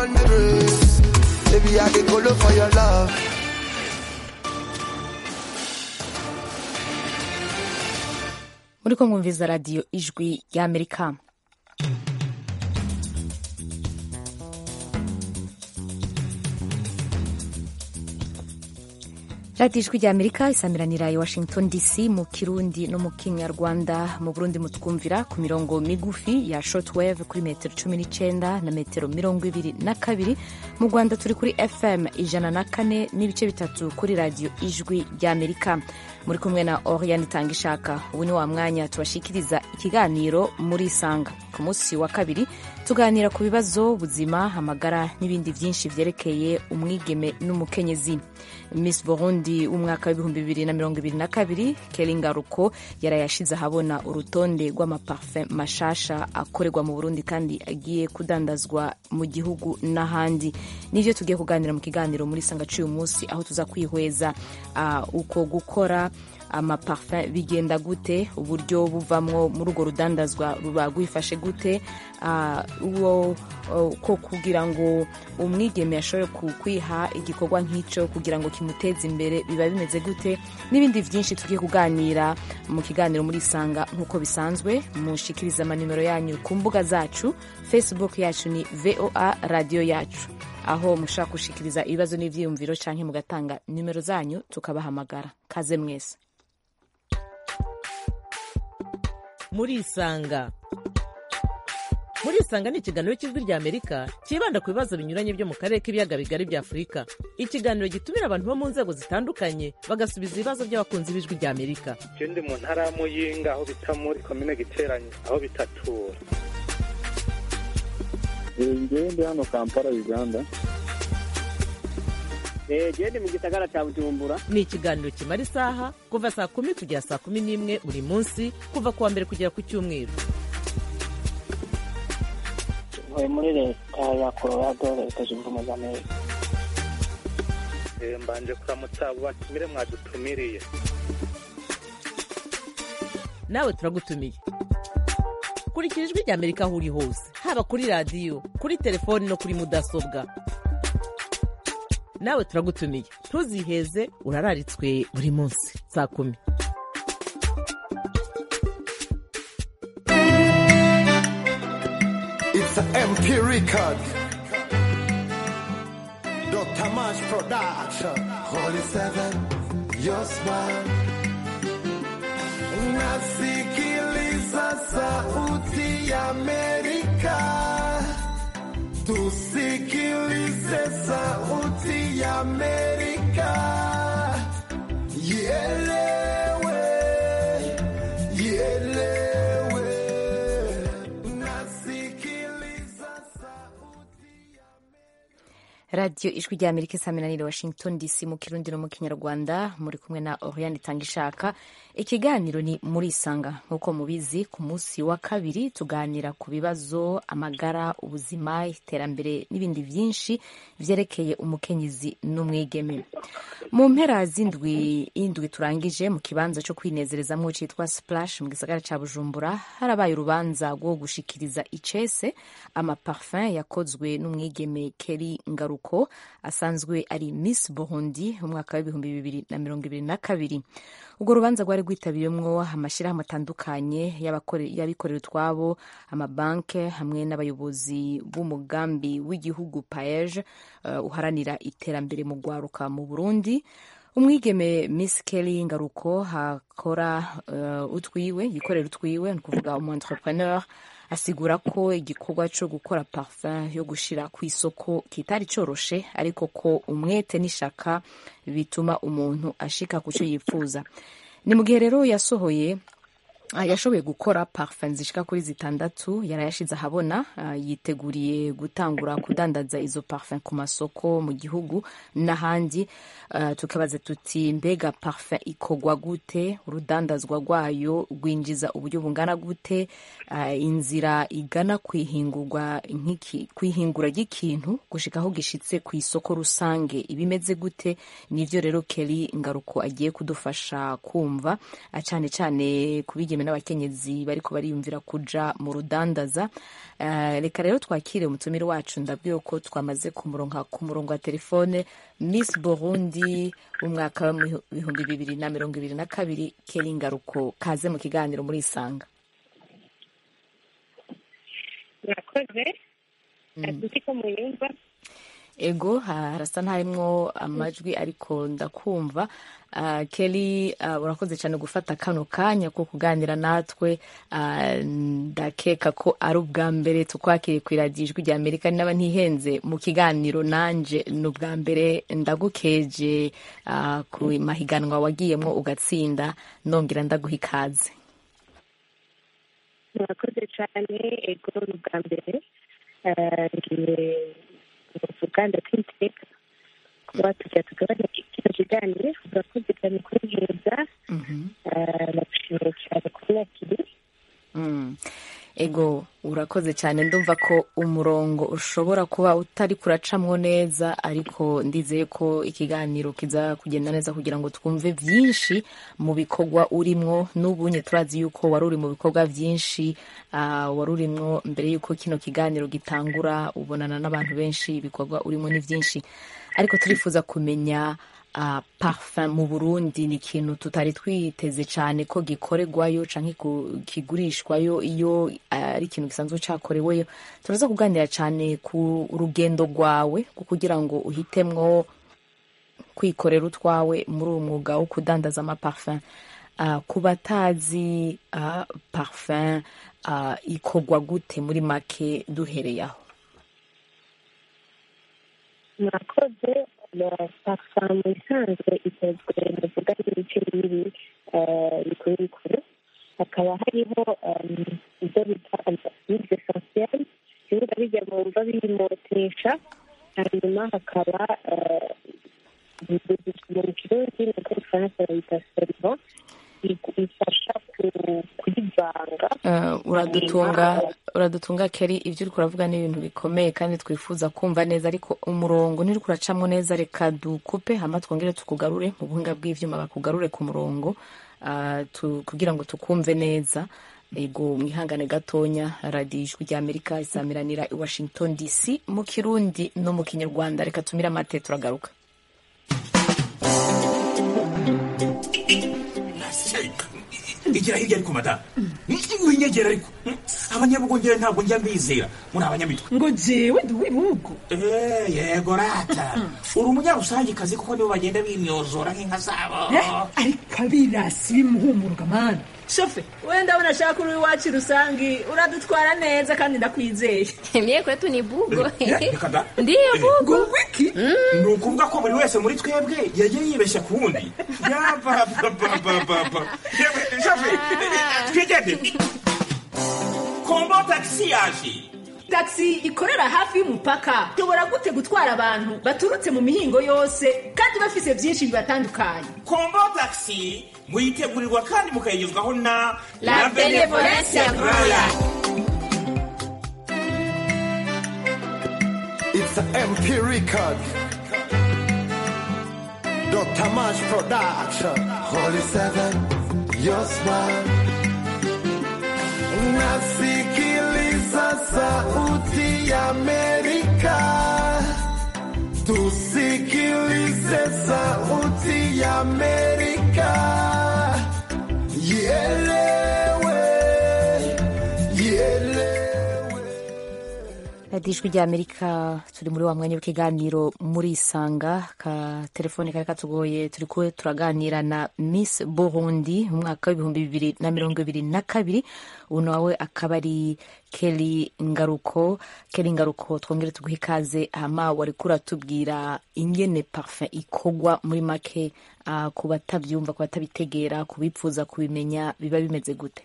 on the race. Baby, I dey go low for your love. muri ko mwumviza radiyo ijwi ry'amerika radiyo ijwi ry'amerika isamiranira i washington dc mu kirundi no mu kinyarwanda mu burundi mutwumvira ku mirongo migufi ya shortwave kuri metero cumi n'icyenda na metero mirongo ibiri na kabiri mu rwanda turi kuri fm ijana na kane n'ibice bitatu kuri radiyo ijwi ry'amerika muri kumwe na oriane itanga ishaka ubu ni wa mwanya tubashikiriza ikiganiro muri isanga ku munsi wa kabiri tuganira ku bibazo buzima amagara n'ibindi byinshi byerekeye umwigeme n'umukenyezi miss burundi w'umwaka w'ibihumbi bibiri na mirongo ibiri na kabiri keri ngaruko yarayashize ahabona urutonde rw'amaparufe mashasha akorerwa mu burundi kandi agiye kudandazwa mu gihugu n'ahandi nibyo tugiye kuganira mu kiganiro muri sanga cy'uyu munsi aho tuza kwihweza uh, uko gukora amaparufe bigenda gute uburyo buvamwo muri urwo rudandazwa ruba rwifashe gute uwo ko kugira ngo umwigeme ashobore kwiha igikorwa nk'icyo kugira ngo kimuteze imbere biba bimeze gute n'ibindi byinshi tugiye kuganira mu kiganiro muri isanga nk'uko bisanzwe mushikiriza amanimero yanyu ku mbuga zacu facebook yacu ni voa radiyo yacu aho mushobora gushikiriza ibibazo n'ibyiyumviro cyangwa mugatanga nimero zanyu tukabahamagara kaze mwese muri isanga muri isanga ni ikiganiro cy'ijwi rya amerika cyibanda ku bibazo binyuranye byo mu karere k'ibiyaga bigari bya afurika ikiganiro gitumira abantu bo mu nzego zitandukanye bagasubiza ibibazo by'abakunzi b'ijwi rya amerika je ndi mu ntara ya muyinga aho bita muri komine giteranye aho bitatura ngewe ndi hano kampala uganda gende mu gisagara cya bujumbura ni ikiganiro kimara isaha kuva saa kumi kugera saa kumi n'imwe buri munsi kuva ku wa mbere kugera ku cyumweru ntuye muri leta ya colorado leta zunze ubumwe za amerika mbanje kuramutsa abo batumire mwadutumiriye nawe turagutumiye kurikira ijwi rya amerika aho uri hose haba kuri radiyo kuri telefoni no kuri mudasobwa nawe turagutumiye ntuziheze urararitswe buri munsi saa kumi It's an MP record. Dr. Mash Production. Holy Seven, your smile. Nasikiliza sauti ya Amerika. Tusikilize sauti ya Amerika. Ielewe, ielewe. Nasikiliza sauti ya radiyo ijwi rya amerika isaminanire washington dc mu kirundi no mu kinyarwanda muri kumwe na oriane itanga ishaka ikiganiro ni muri isanga nk'uko mubizi ku munsi wa kabiri tuganira ku bibazo amagara ubuzima iterambere n'ibindi byinshi byerekeye umukenyezi n'umwigeme mu mpera z'indwi indwi turangije mu kibanza cyo kwinezerezamo cyitwa splash mu gisagara cya bujumbura harabaye urubanza rwo gushikiriza icese amaparfum yakozwe n'umwigeme keri ngaruko asanzwe ari miss burundi umwaka w'ibihumbi bibiri na mirongo ibiri na kabiri urwo rubanza rwari rwitabiriwemo amashyirahamwe atandukanye y'abikorera utwabo amabanki hamwe n'abayobozi b'umugambi w'igihugu paeje uh, uharanira iterambere mu rwaruka mu burundi umwigeme miss kelly ngaruko hakora uh, utwiwe yikorera utwiwe ni ukuvuga umu entrepreneur asigura ko igikorwa cyo gukora parfum yo gushira ku isoko kitari coroshe ariko ko umwete n'ishaka bituma umuntu ashika ku cyo yifuza ni mu gihe rero yasohoye yashoboye gukora parfum zishika kuri zitandatu yarayashize ahabona yiteguriye gutangura kudandaza izo parfum ku masoko mu gihugu n'ahandi tukabaza tuti mbega parfum ikogwa gute urudandazwa rwayo rwinjiza uburyo bungana gute inzira igana kwihingura ry'ikintu gushika aho gishitse ku isoko rusange ibimeze gute nivyo rero Kelly Ngaruko agiye kudufasha kumva cyane cyane kubigeme bigeme n'abakenyezi bariko bariyumvira kuja mu rudandaza Eh, reka rero twakire umutumire wacu ndabwiye ko twamaze kumuronka ku murongo wa telefone miss burundi w'umwaka w'ibihumbi bibiri na mirongo ibiri na kabiri keri ngaruko kaze mu kiganiro muri isanga murakoze azi ko muyumva ego harasa ntarimwo amajwi ariko ndakumva uh, Kelly uh, urakoze cyane gufata kano kanya ko kuganira natwe uh, ndakeka ko ari ubwa mbere tukwakiriye ku iradiyo ijwi rya amerika naba ntihenze mu kiganiro nanje ni ubwa mbere ndagukeje uh, ku mahiganwa wagiyemwo ugatsinda nongera ndaguha ikaze murakoze cyane ego ni ubwa mbere Eh, ngiye uruganda kwiteka kuba tujya tugabanya kino kiganiro murakoze cyane kunheza nagushimiye cyane kunyakiri Mm. ego urakoze cyane ndumva ko umurongo ushobora kuba utari kuracamwo neza ariko ndizeye ko ikiganiro kiza kugenda neza kugira ngo twumve byinshi mu bikorwa urimwo n'ubunye turazi yuko wari uri mu bikorwa byinshi uh, wari urimwo mbere yuko kino kiganiro gitangura ubonana n'abantu benshi ibikorwa urimo ni byinshi ariko turifuza kumenya uh, parfum mu Burundi ni ikintu tutari twiteze cyane ko gikorerwayo canke ku- kigurishwayo iyo uh, ari ikintu gisanzwe cakoreweyo turaza kuganira cyane ku rugendo rwawe ku kugira ngo uhitemwo kwikorera utwawe muri uwo mwuga wo kudandaza amaparfum uh, ku batazi uh, parfum uh, ikorwa gute muri make duhereye aho murakoze parfum mu isanzwe ikozwe navuga n'ibice bibiri eh, bikuru bikuru hakaba hariho em, ibyo bita huile essentielle bivuga bijya mu mva bimotesha hanyuma hakaba eh, mu kirundi nuko mu gifaransa bayita serivant ifasha ku- kuyivanga Uh, uradutunga uradutunga keri ibyo uri kuravuga ni ibintu bikomeye kandi twifuza kumva neza ariko umurongo ntiri kuracamo neza reka dukupe hama twongere tukugarure mu buhinga bw'ivyuma bakugarure ku murongo uh, tu, kugira ngo tukumve neza ego mwihangane gatonya radiyo ijwi rya amerika isamiranira i washington dc mu kirundi no mu kinyarwanda reka tumire amate turagaruka igira hirya ariko madamu winyegera ariko abanyabugongera ntabwo njya mbizera muri abanyamitwe ngo jewe ndi uw'ibihugu Eh, yego rata uri umunyarusangikazi kuko nibo bagenda bimyozora nk'inka zabo Eh, ariko abirasi bimuhumuruka mani shofe wenda ndabona ashaka uri iwacu rusangi uradutwara neza kandi ndakwizeye Mie kwetu ni bugo. Eh, reka da. Ndiyo bugo. ngo wiki ni ukuvuga ko buri wese muri twebwe yagiye yibeshya ku wundi yabababababa twigende kombo tagisi yaje taxi ikorera hafi y'umupaka ishobora gute gutwara abantu baturutse mu mihingo yose kandi bafise byinshi bibatandukanye kombo tagisi muyitegurirwa kandi mukayigezwaho na La Benevolencia Royal. It's a MP record. Dr. Mash Production. Holy Seven, your smile. Nasikiliza sauti ya Amerika. Tusikilize sauti ya Amerika. Ielewe, ielewe. radiyo ijwi rya amerika turi muri wa mwanya w'ikiganiro muri isanga ka telefone kari katugoye turi kuwe turaganira na miss burundi mu mwaka w'ibihumbi bibiri na mirongo ibiri na kabiri ubu nawe akaba ari keri ngaruko keri ngaruko twongere tuguhe ikaze hama wari kuratubwira ingene parfum ikogwa muri make ah, ku batabyumva ku batabitegera ku bipfuza kubimenya biba bimeze gute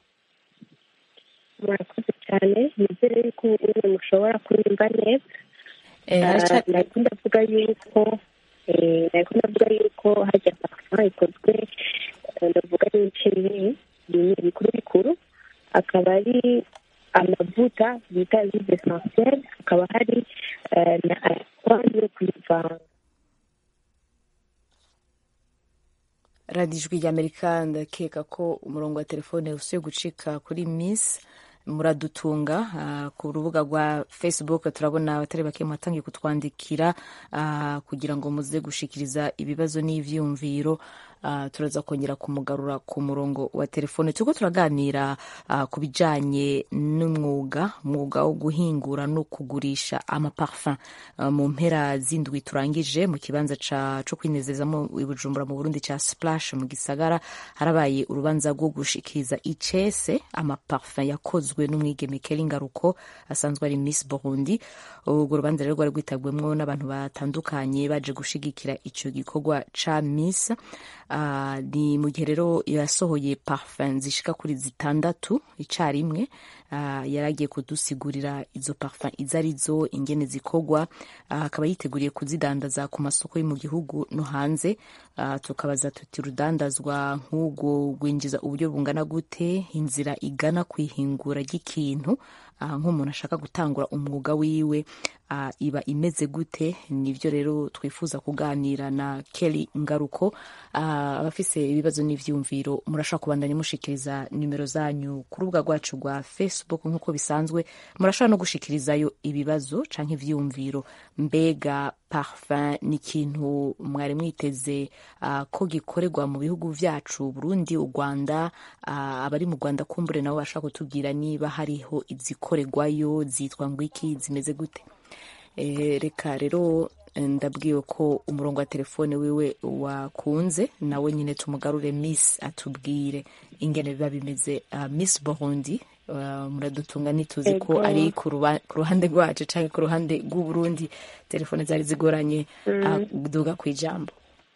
murakoze cyane nizere yuko ubu mushobora kunyumva neza Eh, haraca- nari ndavuga yuko eh, nari ndavuga yuko hajya parfum ikozwe eh, ndavuga n'ibice bibiri bimwe bikuru bikuru akaba ari amavuta bita huile essentielle hakaba hari eh, na alcohol yo kuyivanga radiyo ijwi ry'amerika ndakeka ko umurongo wa telefone usuye gucika kuri miss muradutunga uh, ku rubuga rwa facebook turabona abatari bake mwatangiye kutwandikira uh, kugira ngo muze gushikiriza ibibazo n'ivyumviro uh, turaza kongera kumugarura ku murongo wa telefone turiko turaganira uh, ku bijanye n'umwuga umwuga wo guhingura no kugurisha amaparfum uh, mu mpera z'indwi turangije mu kibanza ca co kwinezezamo i Bujumbura mu Burundi ca Splash mu gisagara harabaye urubanza rwo gushikiriza icese amaparfum yakozwe n'umwigeme Kelly Ngaruko asanzwe ari Miss Burundi urwo rubanza rero rwari rwitabwemwo n'abantu batandukanye baje gushigikira ico gikorwa ca Miss uh, ni mu gihe rero yasohoye parfum zishika kuri zitandatu icarimwe uh, yaragiye kudusigurira izo parfum izo arizo ingene zikorwa akaba uh, yiteguriye kuzidandaza ku masoko yo mu gihugu no hanze uh, tukabaza tuti rudandazwa nk'ubwo rwinjiza uburyo bungana gute inzira igana kwihingura ry'ikintu uh, nk'umuntu ashaka gutangura umwuga wiwe uh, iba imeze gute nivyo rero twifuza kuganira na Kelly Ngaruko uh, abafise ibibazo n'ivyumviro murashaka kubandanya mushikiriza nimero zanyu ku rubuga rwacu rwa Facebook nk'uko bisanzwe murashaka no gushikirizayo ibibazo canke ivyumviro mbega parfum ni ikintu mwari mwiteze uh, ko gikorerwa mu bihugu vyacu Burundi u Rwanda uh, abari mu Rwanda kumbure nabo bashaka kutubwira niba hariho izikorerwayo zitwa ngwiki zimeze gute e, reka rero ndabwiwe ko umurongo wa telefone wiwe wakunze nawe nyine tumugarure miss atubwire ingene biba bimeze uh, miss burundi uh, muradutunga nituzi ko ari ku ruhande rwacu canke ku ruhande rw'uburundi telefone zari zigoranye mm. uh, duga kw'ijambo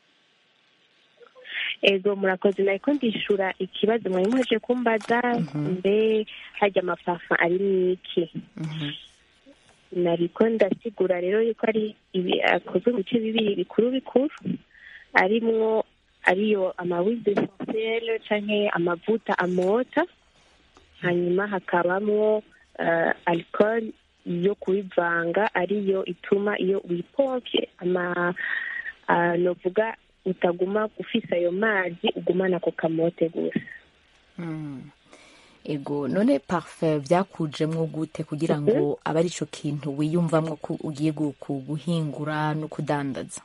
ego murakoze nariko ndishura ikibazo mwari muheje kumbaza mbe harya amapafa ari mwiki nariko ndasigura rero yuko ari akozwe mu bice bibiri bikuru bikuru arimwo ariyo amawize essentiel canke amavuta amota hanyuma hakabamwo uh, alcool yo kubivanga ariyo ituma iyo wipompye ama uh, novuga utaguma ufise ayo mazi ugumana ako kamote gusa mm. ego none parfum vyakujemwo gute kugira ngo abe ari ico kintu wiyumvamwo ko ugiye guhingura no kudandaza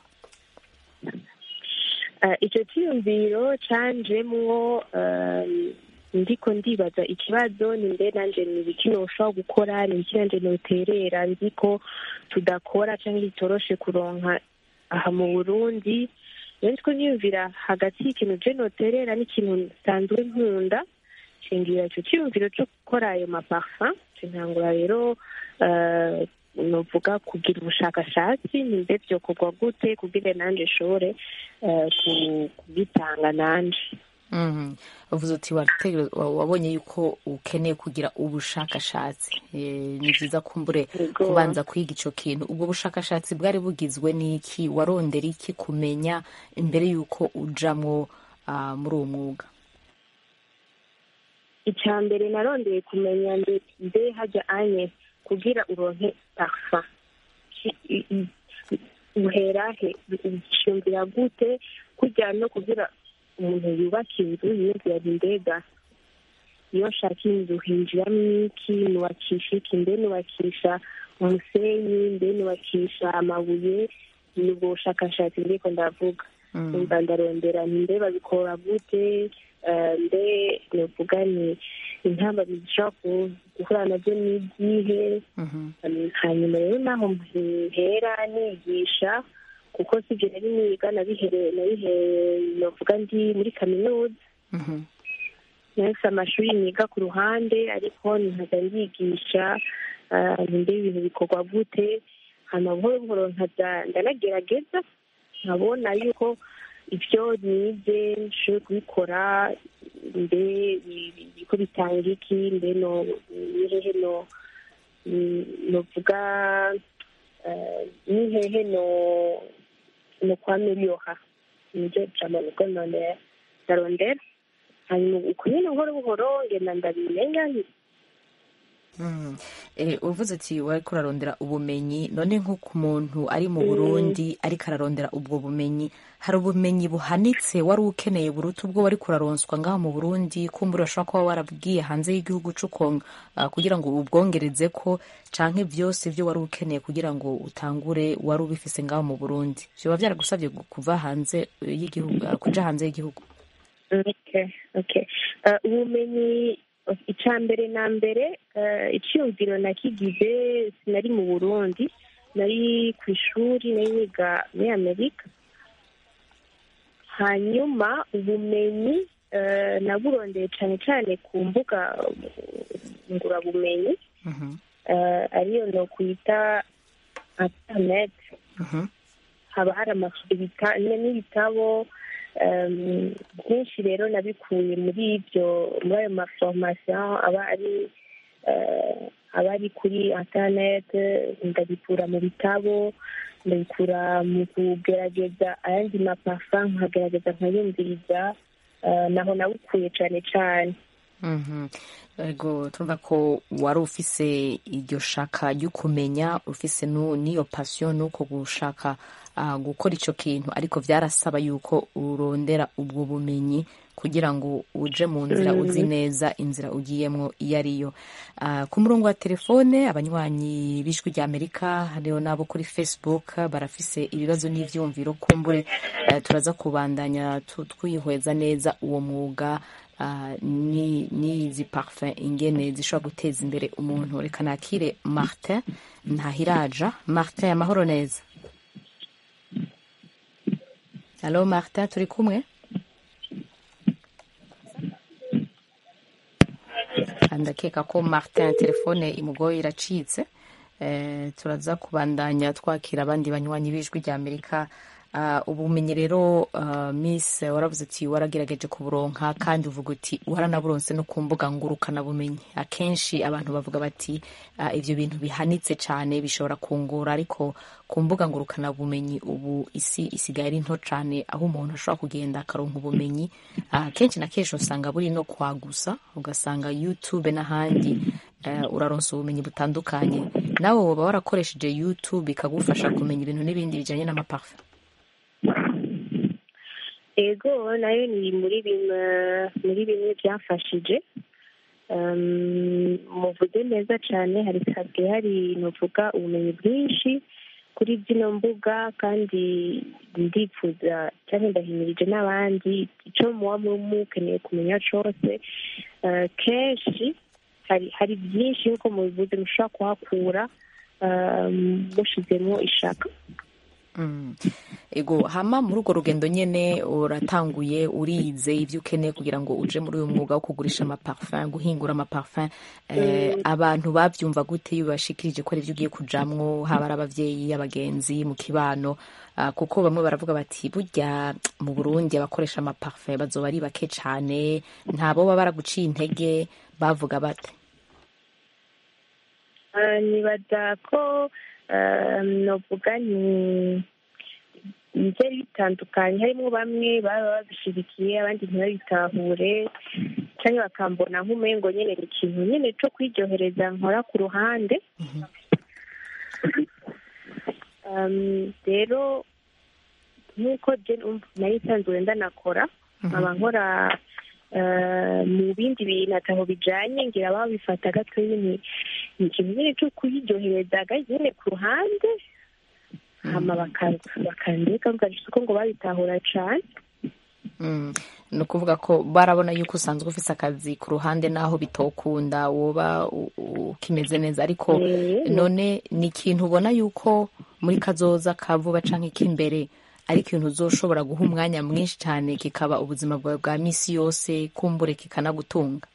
ico ciyumviro canjemwo ndiko ndibaza ikibazo ni mbe nanje ni ibiki noshobora gukora ni ibiki nanje noterera nzi ko tudakora canke bitoroshe kuronka aha mu burundi rero ndiko niyumvira hagati y'ikintu je noterera n'ikintu nsanzwe nkunda nshingira ico ciyumviro co gukora ayo maparfum ntangura rero novuga kugira ubushakashatsi nimbe vyokorwa gute kugira nanje nshobore kubitanga nanje uvuze uti wabonye yuko ukeneye kugira ubushakashatsi ni byiza kumbure kubanza kwiga ico kintu ubwo bushakashatsi bwari bugizwe n'iki warondera iki kumenya imbere y'uko ujamwo muri uwo mwuga icya mbere narondeye kumenya mbe hajya anye kugira uronke parfum uherahe ushumvira gute kujya no kugira umuntu yubaka inzu yiyumvira mbega iyo nshaka inzu hinjiramo iki nubakisha iki mbe nubakisha umusenyi mbe nubakisha amabuye ni ubwo bushakashatsi ndiko ndavuga umva ndarondera mbe babikora gute mbe novuga ni intamba zishobora guhura nabyo n'igihe hanyuma rero naho mpera nigisha kuko sibyo nari niga nabihereye nabihereye novuga ndi muri kaminuza nahise amashuri niga ku ruhande ariko nkaza ndigisha mbe ibintu bikorwa gute hanyuma buhoro buhoro nkaza ndanagerageza nkabona yuko ibyo nize nshobora kubikora mbe ko bitanga iki mbe no nihehe no novuga nihehe no no kwameliora nibyo jambo niko none ndarondera hanyuma uko nyine buhoro buhoro ngenda ndabimenya Mm. Eh, uvuze ati wariko urarondera ubumenyi none nk'uko umuntu ari mu burundi ariko ararondera ubwo bumenyi hari ubumenyi buhanitse wari ukeneye buruta ubwo wari kuraronswa ngaho mu burundi kumbura urashobora kuba warabwiye hanze y'igihugu c'ukonga uh, kugira ngo ubwongereze ko canke vyose vyo wari ukeneye kugira ngo utangure wari ubifise ngaho mu burundi vyoba vyaragusavye gu- kuva hanze eh, y'igihugu uh, kuja hanze y'igihugu okay okay uh, ubumenyi icya mbere na mbere uh, icyumviro nakigize sinari mu burundi nari ku ishuri nari niga muri amerika hanyuma ubumenyi uh, naburondeye cyane cyane ku mbuga ngurabumenyi uh, ariyo no kwita internet haba hari amashuri bita- n'ibitabo um, byinshi rero nabikuye muri ibyo muri ayo maforomasiyo aba ari eh, aba ari kuri internet ndabikura mu bitabo ndabikura mu kugerageza ayandi mapafa nkagerageza nkayumviriza eh, naho nabikuye cyane cyane Mhm. ego turumva ko wari ufise iryo shaka ryo kumenya ufise nu- n'iyo pasiyo nuko gushaka ah, gukora ico kintu ariko vyarasaba yuko urondera ubwo bumenyi kugira ngo uje mu nzira Mm. uzi neza inzira ugiyemwo iyo ariyo Ah, ku murongo wa telefone abanywanyi b'ijwi rya amerika hariho n'abo kuri facebook barafise ibibazo n'ivyumviro kumbure eh, turaza kubandanya tu- twihweza neza uwo mwuga ah, ni n'izi parfum ingene zishobora guteza imbere umuntu reka nakire martin ntahiraja martin amahoro neza alo martin turi kumwe ndakeka ko martin telefone imugoye iracitse eh, turaza kubandanya twakira abandi banywanyi b'ijwi rya amerika Uh, ubumenyi rero uh, miss waravuze ati waragerageje kuburonka kandi uvuga uti waranaburonse no ku mbuga ngurukana bumenyi akenshi abantu bavuga bati uh, ivyo bintu bihanitse cyane bishobora kungura ariko ku mbuga ngurukana bumenyi ubu isi isigaye ari nto cyane aho umuntu ashobora kugenda akaronka ubumenyi uh, kenshi na kenshi usanga buri no kwagusa ugasanga youtube n'ahandi uh, uraronsa ubumenyi butandukanye nawe woba warakoresheje youtube ikagufasha kumenya ibintu n'ibindi bijanye n'amaparfum ego nayo ni muri bimwe muri bimwe byafashije Um, muvuze neza cyane hari hasigaye hari nuvuga ubumenyi bwinshi kuri zino mbuga kandi ndifuza cyangwa ndahimirije n'abandi icyo muba mukeneye kumenya cyose uh, kenshi hari hari byinshi nk'uko mubivuze mushobora kuhakura um, mushizemo ishaka Mm. ego hama muri urwo rugendo nyene uratanguye urize ivyo ukeneye kugira ngo uje muri uyu mwuga wo kugurisha amaparfum guhingura amaparfum eh, abantu bavyumva gute iyo bashikirije ko ari ivyo ugiye kujamwo haba ari abavyeyi abagenzi mu kibano uh, kuko bamwe baravuga bati burya mu burundi abakoresha amaparfum bazoba ari bake cane ntabo baba baraguciye intege bavuga bate Uh, nibaza ko uh, novuga ni byari bitandukanye harimo bamwe baba babishyigikiye abandi ntibabitahure cyangwa bakambona nk'umengo nyine ni ikintu nyine cyo kwiryohereza nkora ku ruhande Um, rero nk'uko je numva nari nsanzwe ndanakora nkaba nkora uh, mu bindi bintu ataho bijanye ngira babifata gatoyi ni ni ikintu nyine cyo kuyiryohereza nyine ku ruhande hama bakandika bwagisha ko ngo babitahura cane Mm. ni ukuvuga ko barabona yuko usanzwe ufise akazi ku ruhande naho bitokunda woba u- u- ukimeze neza ariko Mm. none ni ikintu ubona yuko muri kazoza ka vuba canke k'imbere ari ikintu uzoshobora guha umwanya mwinshi cyane kikaba ubuzima bwawe bwa misi yose kumbure kikanagutunga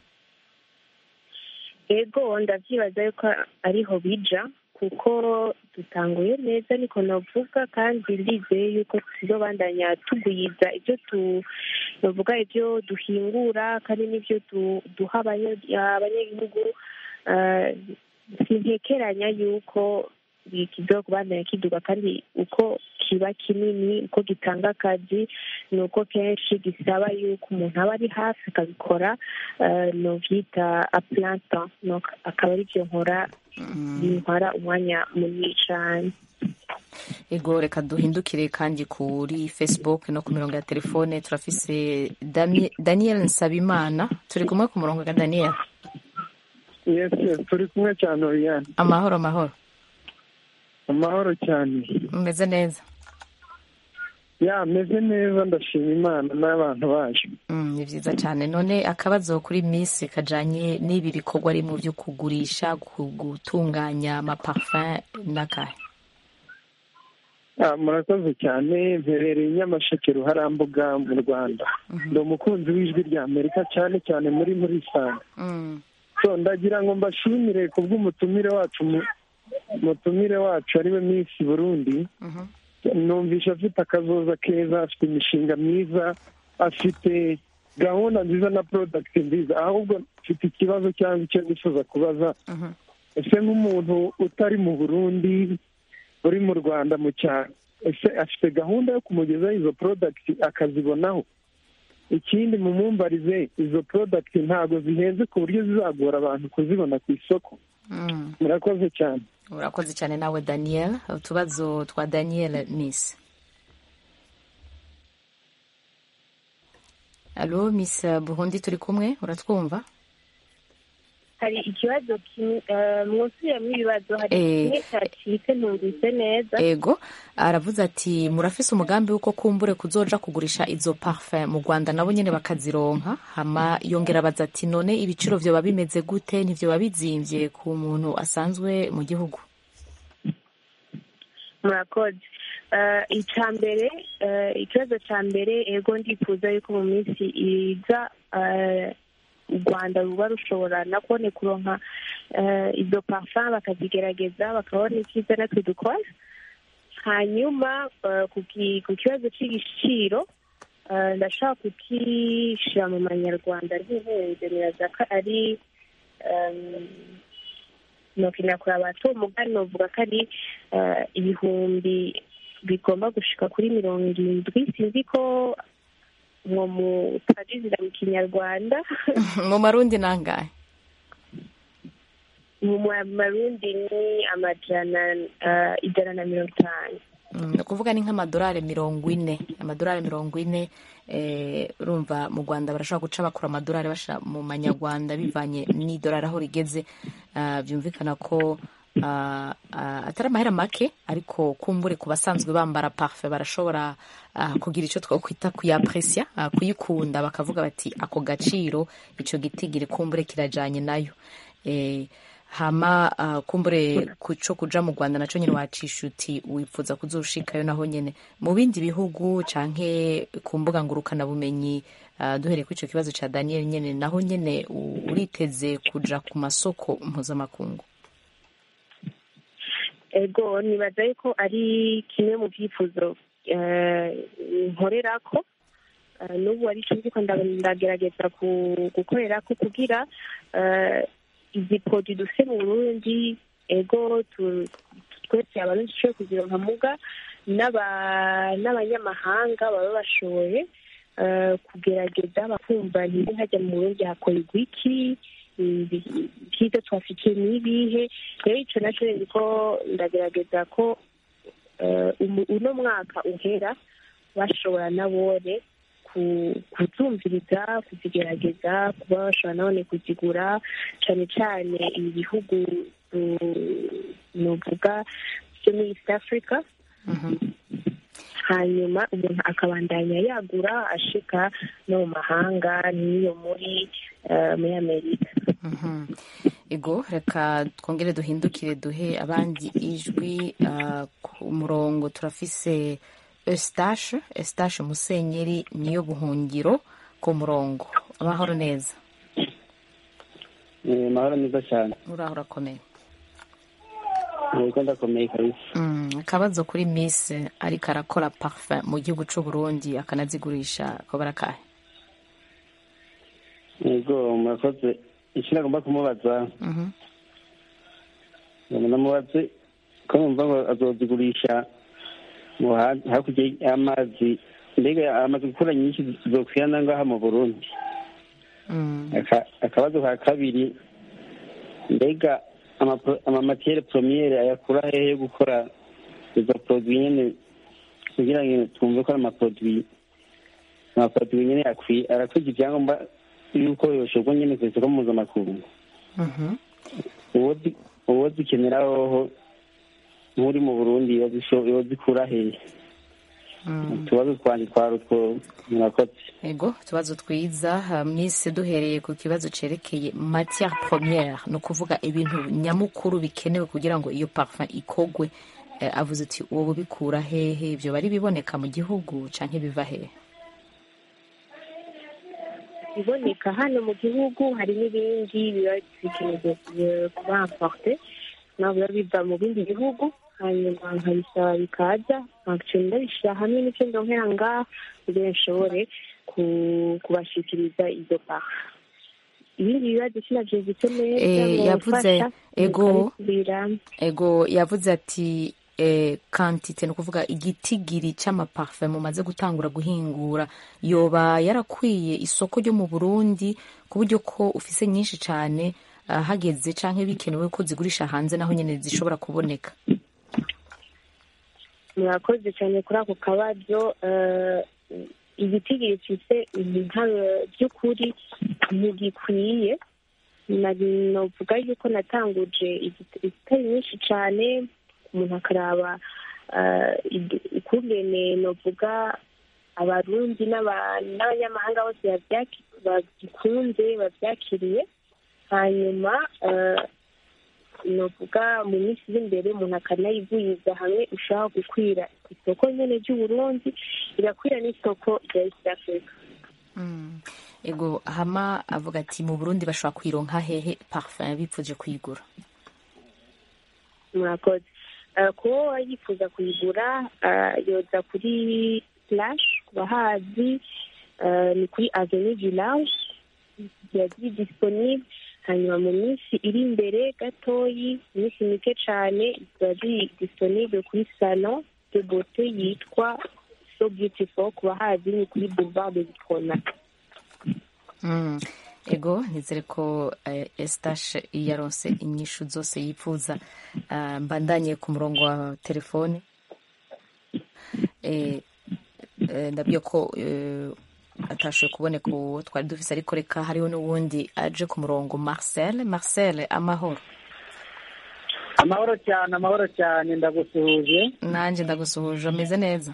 ego ndavyibaza yuko ariho bija kuko dutanguye neza niko navuga kandi ndizeye yuko tuzobandanya tugwiza ibyo tu navuga ibyo duhingura kandi n'ibyo du- duha abanye- abanyagihugu Eh, sintekeranya yuko kizo kubandanya kiduga kandi uko kiba kinini uko gitanga akazi ni uko kenshi gisaba yuko umuntu aba ari hafi akabikora novyita aplanta akaba ari byo nkora bintwara umwanya munini cane ego reka duhindukire kandi kuri facebook no ku mirongo ya telefone turafise Dami- daniel nsabimana turi kumwe ku murongo ga daniel yes yes turi kumwe cyane Oriane amahoro amahoro amahoro cyane umeze neza ya meze neza ndashima imana n'abantu baje Mm, ni vyiza cyane none akabazo kuri miss kajanye n'ibi bikorwa ari mu byo kugurisha ku- gutunganya amaparfum n'akahe Ah, murakoze cyane mperereye i nyamasheke ruharambuga mu rwanda ndi umukunzi w'ijwi rya amerika cyane cyane muri muri sanga Mm, so ndagira ngo mbashimire ku bw'umutumire wacu mu- umutumire wacu ariwe miss burundi mhm. numvisha afite akazoza keza afite imishinga myiza afite gahunda nziza na porodagiti nziza ahubwo mfite ikibazo cyangwa icyo nifuza kubaza Mhm. ese nk'umuntu utari mu burundi uri mu rwanda mu cyaro ese afite gahunda yo kumugezaho izo porodagiti akazibonaho ikindi mumumbarize izo porodagiti ntabwo zihenze ku buryo zizagora abantu kuzibona ku isoko Mm. murakoze cyane urakoze cyane nawe daniel utubazo twa daniel miss alo miss burundi turi kumwe uratwumva hari ikibazo kimwe eh, mwuzuyemo ibibazo hari Eh. kimwe cyacitse ntumvise neza ego aravuze ati murafise umugambi w'uko kumbure kuzoja kugurisha izo parfum mu rwanda nabo nyene bakazironka hama yongera abaza ati none ibiciro vyoba bimeze gute ntivyoba bizimvye ku muntu asanzwe mu gihugu murakoze Eh, icya mbere eh, ikibazo cya mbere ego ndifuza yuko mu minsi iza eh, u rwanda ruba rushobora na kubone kuronka eh, izo parfum bakazigerageza bakabona icyiza natwe dukora hanyuma eh, ku ki- ku kibazo cy'igiciro eh, ndashaka kukishyira mu manyarwanda ntihenze niraza ko ari em, nokina kuraba bato umugani novuga ko ari eh, ibihumbi bigomba gushika kuri mirongo irindwi sinzi ko mwo mutagizira mu kinyarwanda mu marundi nangahe mu marundi ni amajana eh, ijana na mirongo itanu Mm, ni ukuvuga ni nk'amadolari mirongo ine amadolari mirongo ine eh, urumva mu rwanda barashobora guca bakura amadolari bashira mu manyarwanda bivanye n'idolari aho rigeze Ah, byumvikana ko ah, ah, atari amahera make ariko kumbure ku basanzwe bambara parfe barashobora ah, kugira icyo twakwita kuyapresya ah, kuyikunda bakavuga bati ako gaciro icyo gitigiri kumbure kirajanye nayo eh, hama uh, kumbure kuco kuja mu rwanda naco nyene wacisha uti wifuza kuzoshikayo naho nyene mu bindi bihugu canke ku mbuga ngurukana bumenyi uh, duhereye kuri ico kibazo ca daniel nyene naho nyene u- uriteze kuja ku masoko mpuzamakungu ego nibaza yuko ari kimwe mu byifuzo eh, nkorerako Eh, n'ubu ari cyo ndiko nda- ndagerageza ku- gukorerako kugira eh, izi podi dufite mu burundi ego tu- twese abarundi dushobore kuzironka muga n'aba- n'abanyamahanga baba bashoboye eh, kugerageza bakumva ntibi hajya mu burundi hakorerwa iki ibi- ibyiza twafitiye n'ibihe rero ico naco niko ndagerageza ko eh, umu- uno mwaka uhera bashobora nabone ku- kuzumviriza kuzigerageza kuba bashobora nabone kuzigura cyane cyane ibi bihugu mm, nuvuga byo muri east africa hanyuma umuntu akabandanya yagura ashika no mu mahanga n'iyo muri eh, muri amerika Mhm. ego reka twongere duhindukire duhe abandi ijwi uh, ku murongo turafise eustache eustache musenyeri niyo buhungiro ku murongo amahoro neza Eh, mahoro meza cyane uraho urakomeye yego ndakomeye kabisa Mm, akabazo kuri miss ariko arakora parfum mu gihugu c'u burundi akanazigurisha ko barakahe yego murakoze icyo nagomba kumubaza Mhm. ngo namubaze ko numva ngo azozigurisha mu ha- hakurya y'amazi mbega amaze gukura nyinshi zokwirana ngaha mu burundi Aka- akabazo ka kabiri mbega amapro- amamatiyere promiyere ayakura hehe yo gukora izo produit nyene kugira ngo twumve ko ari amaproduit amaproduit nyene akwiye arakwije ivyangombwa yuko yoshorwa nyene ku isoko mpuzamakungu uwo zi- uwo zikenera hoho nk'uri mu burundi yozisho- yozikura hehe utubazo twanje twari utwo murakoze ego utubazo twiza ha, miss duhereye ku kibazo cerekeye matière première ni ukuvuga ibintu nyamukuru bikenewe kugira ngo iyo parfum ikogwe eh, avuze ati wowe bikura hehe ibyo bari biboneka mu gihugu canke biva hehe iboneka hano mu gihugu hari n'ibindi biba bikeneye kuba importe nabo biba biva mu bindi bihugu hanyuma nkabisaba bikaza nkaca ndabishyira hamwe n'icyo ndonkera ngaha kugira nshobore ku- kubashikiriza izo paha ibindi bibazo sinavyumvise neza Eh, ngo yavuze mfasha, ego mukabisubiramo. ego yavuze ati eh, kantite ni ukuvuga igitigiri c'amaparfum mumaze gutangura guhingura yoba yarakwiye isoko ryo mu burundi ku buryo ko ufise nyinshi cane ah, hageze canke bikenewe ko zigurisha hanze naho nyene zishobora kuboneka murakoze cyane kuri ako kabazo eh, igiti gifite intare by'ukuri ntigikwiye Na- novuga yuko natanguje igit- igitari nyinshi cyane umuntu akaraba eh, ig- ukungene novuga abarundi n'aba- n'abanyamahanga bose babyaki- bagikunze babyakiriye hanyuma eh, novuga mu minsi iri imbere umuntu akanayivuriza hamwe ushaka gukwira isoko nyene ry'uburundi irakwira n'isoko rya east africa ego hama avuga ati mu burundi bashobora kuyironka hehe parfum bipfuje kuyigura murakoze Eh, kuba yifuza kuyigura eh, yoza kuri flash ku bahazi eh, ni kuri avenue du large yagiye disponible hanyuma mu minsi iri imbere gatoyi iminsi mike cane ziba ziri disponible kuri salon de beauté yitwa so beautiful ku bahazi ni kuri boulevard de Gikona Mm. ego nizere ko eh, estache yaronse inyishu zose yifuza Ah, mbandanye ku murongo wa telefone eh, eh, ndabwiye ko eh, atashoboye kuboneka uwo twari dufise ariko reka hariho n'uwundi aje ku murongo marcel marcel amahoro amahoro cyane amahoro cyane ndagusuhuje nanjye ndagusuhuje ameze neza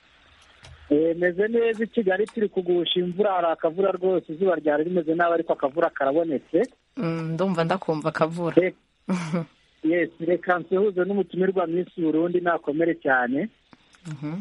Eh, meze neza i kigali turi kugusha imvura hari akavura rwose izuba ryari rimeze nabi ariko akavura karabonetse Mm, ndumva ndakumva akavura yes reka nsuhuze n'umutumirwa minsi burundi nakomere cyane Mhm.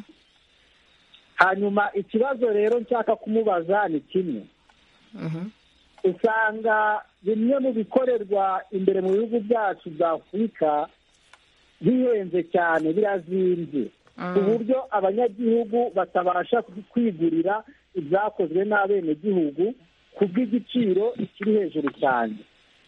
hanyuma ikibazo rero nshaka kumubaza ni kimwe Mhm. usanga bimwe mu bikorerwa imbere mu bihugu byacu bya afurika bihenze cyane birazimbye ku buryo abanyagihugu batabasha kwigurira ibyakozwe n'abenegihugu ku bw'igiciro kiri hejuru cyane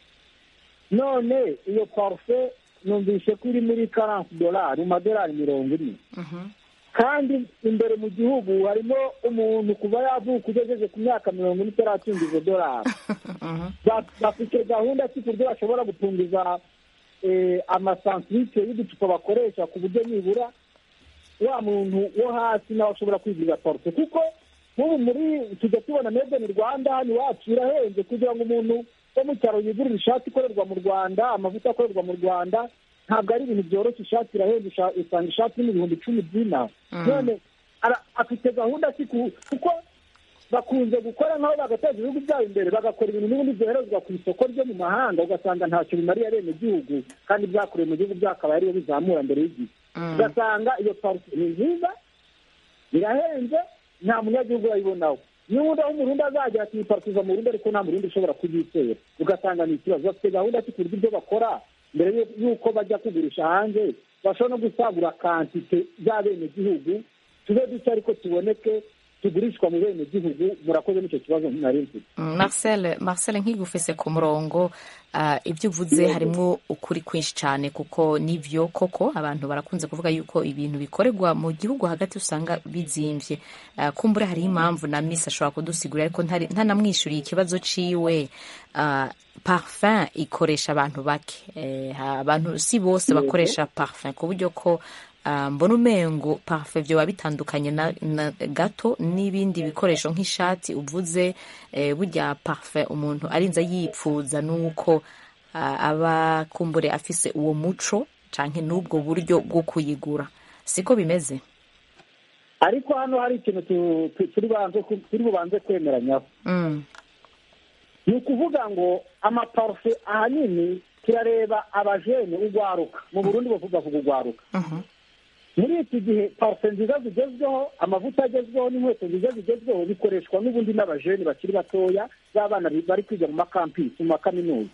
none iyo parufe numvise ko iri muri karansi dolari mu madolari mirongo ine kandi imbere mu gihugu harimo umuntu kuva yavuka ugejeje ku myaka mirongo ine itaratunga izo dolari Ba- bafite gahunda ki ku buryo bashobora gutungiza eh, amasantirike y'uducupa bakoresha ku buryo nibura wa muntu wo hasi nawe ashobora kwigurira parufe kuko nk'ubu muri tujya tubona made in rwanda hano iwacu birahenze kugira ngo umuntu wo mu cyaro yigurire ishati ikorerwa mu rwanda amavuta akorerwa mu rwanda ntabwo ari ibintu byoroshye ishati irahenze usha- usanga ishati n'ibihumbi icumi by'inaha none ara- afite gahunda ki ku- kuko bakunze gukora nk'aho bagateza ibihugu byabo imbere bagakora ibintu n'ubundi byoherezwa ku isoko ryo mu mahanga ugasanga ntacyo bimariye abenegihugu kandi byakorewe mu gihugu byakaba ariyo bizamura mbere y'igihe ugasanga iyo parufe ni nziza birahenze nta munyagihugu urayibonaho n'ubundi aho umurundi azagera ati iyi parufe iva mu burundi ariko nta murundi ushobora kuyitera ugasanga ni ikibazo bafite gahunda ki ku buryo ibyo bakora mbere y'u- y'uko bajya kugurisha hanze bashobora no gusagura kantite z'abenegihugu tube duke ariko tuboneke kigurishwa mu bene gihugu murakoze n'icyo kibazo nari mfite marcel marcel nkigufise ku murongo ah, ibyo uvuze harimo ukuri kwinshi cyane kuko nibyo koko abantu barakunze kuvuga yuko ibintu bikorerwa mu gihugu hagati usanga bizimvye Ah, kumbure hariho impamvu na miss ashobora kudusigurira ariko ntari- ntanamwishyuriye ikibazo ciwe Ah, parfum ikoresha abantu bake Eh, ha- abantu si bose Yego. bakoresha parfum ku buryo ko ah, mbona umengo parfum vyoba bitandukanye na, na gato n'ibindi bikoresho nk'ishati uvuze eh, burya parfum umuntu arinze yipfuza nuko ah, aba kumbure afise uwo muco canke n'ubwo buryo bwo kuyigura siko bimeze ariko hano hari ikintu tu- tu- turi banze ku- turi bubanze kwemeranyaho mm. ni ukuvuga ngo amaparufe ahanini turareba abajene ugwaruka mu burundi bavuga vuga ugwaruka muri iki gihe parufe nziza zigezweho amavuta agezweho n'inkweto nziza zigezweho bikoreshwa n'ubundi n'abajene bakiri batoya b'abana bi- bari kwiga mu makampisi mu makaminuza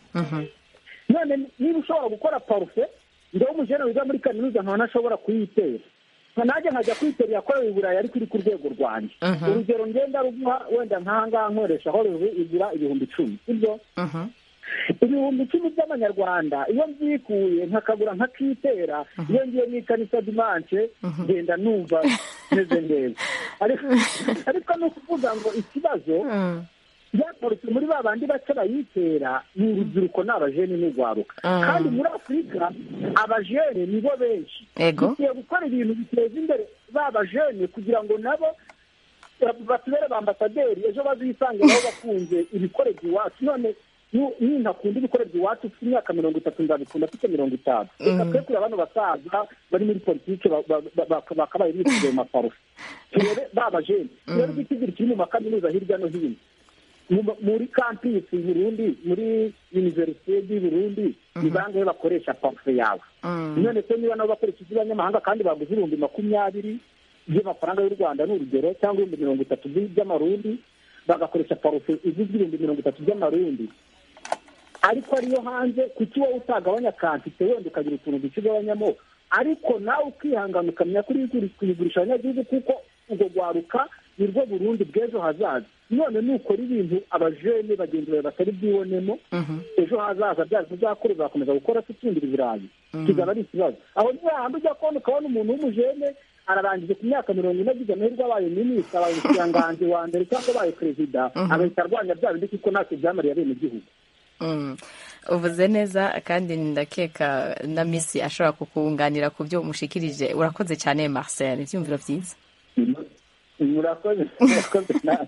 none niba ushobora gukora parufe njyewe umujene wiga muri kaminuza nkaba ntashobora kuyitera nka nanjye nkajya kwitera yakorewe i burayi ariko iri ku rwego rwanjye Mhm. urugero ngenda ruguha wenda nk'ahangaha nkoresha horowe igura ibihumbi icumi sibyo ibihumbi icumi by'amanyarwanda iyo mbyikuye nkakagura nkakitera iyo ngiye mu ikanisa dimanche ngenda numva meze neza ariko ariko ni ukuvuga ngo ikibazo byakoretse muri ba bandi bake bayitera ni urubyiruko ni abajene n'urwaruka Mm. kandi muri afurika abajene nibo benshi Ego. dukwiye gukora ibintu biteza imbere ba bajene kugira ngo nabo batubere ba ambasaderi ejo bazisange nabo bakunze ibikorerwa iwacu none nu- nintakunda ibikorerwa iwacu ufite imyaka mirongo itatu nzabikunda afite mirongo itanu reka twe kureba bano basaza bari muri politiki ba- ba- ba- ba- bakabaye bisigaye mu maparufe turebe ba bajene turebe igitigiri kiri mu makaminuza hirya no hino mu- muri kampisi i burundi muri univerisite y'i burundi ni bangahe bakoresha parufe yawe none se niba nabo bakoresha iz'abanyamahanga kandi baguze ibihumbi makumyabiri by'amafaranga y'u rwanda ni urugero cyangwa ibihumbi mirongo itatu by- by'amarundi bagakoresha parufe izwi ibihumbi mirongo itatu by'amarundi ariko ariyo hanze kuki wowe utagabanya kantite wenda ukagira utuntu duke ugabanyamo ariko nawe ukihangana ukamenya ko uri kuri- kuyigurisha abanyagihugu kuko ubwo rwaruka ni rwo burundi bw'ejo hazaza none nukora ibintu abajene bagenzi bawe batari bwibonemo ejo hazaza byacu uzakora uzakomeza gukora se utsindira ibirayi kizaba ari ikibazo aho ni hahandi ujya kubona ukabona umuntu w'umujene ararangije ku myaka mirongo ine agize amahirwe abaye minisitiri abaye umushikiranganji wa mbere cyangwa abaye perezida agahita arwanya bya bindi kuko ntacyo byamariye abenegihugu Mm. uvuze neza kandi ndakeka na misi ashobora kukunganira ku byo umushikirije urakoze cyane marcel ibyumviro byiza murakoze murakoze nawe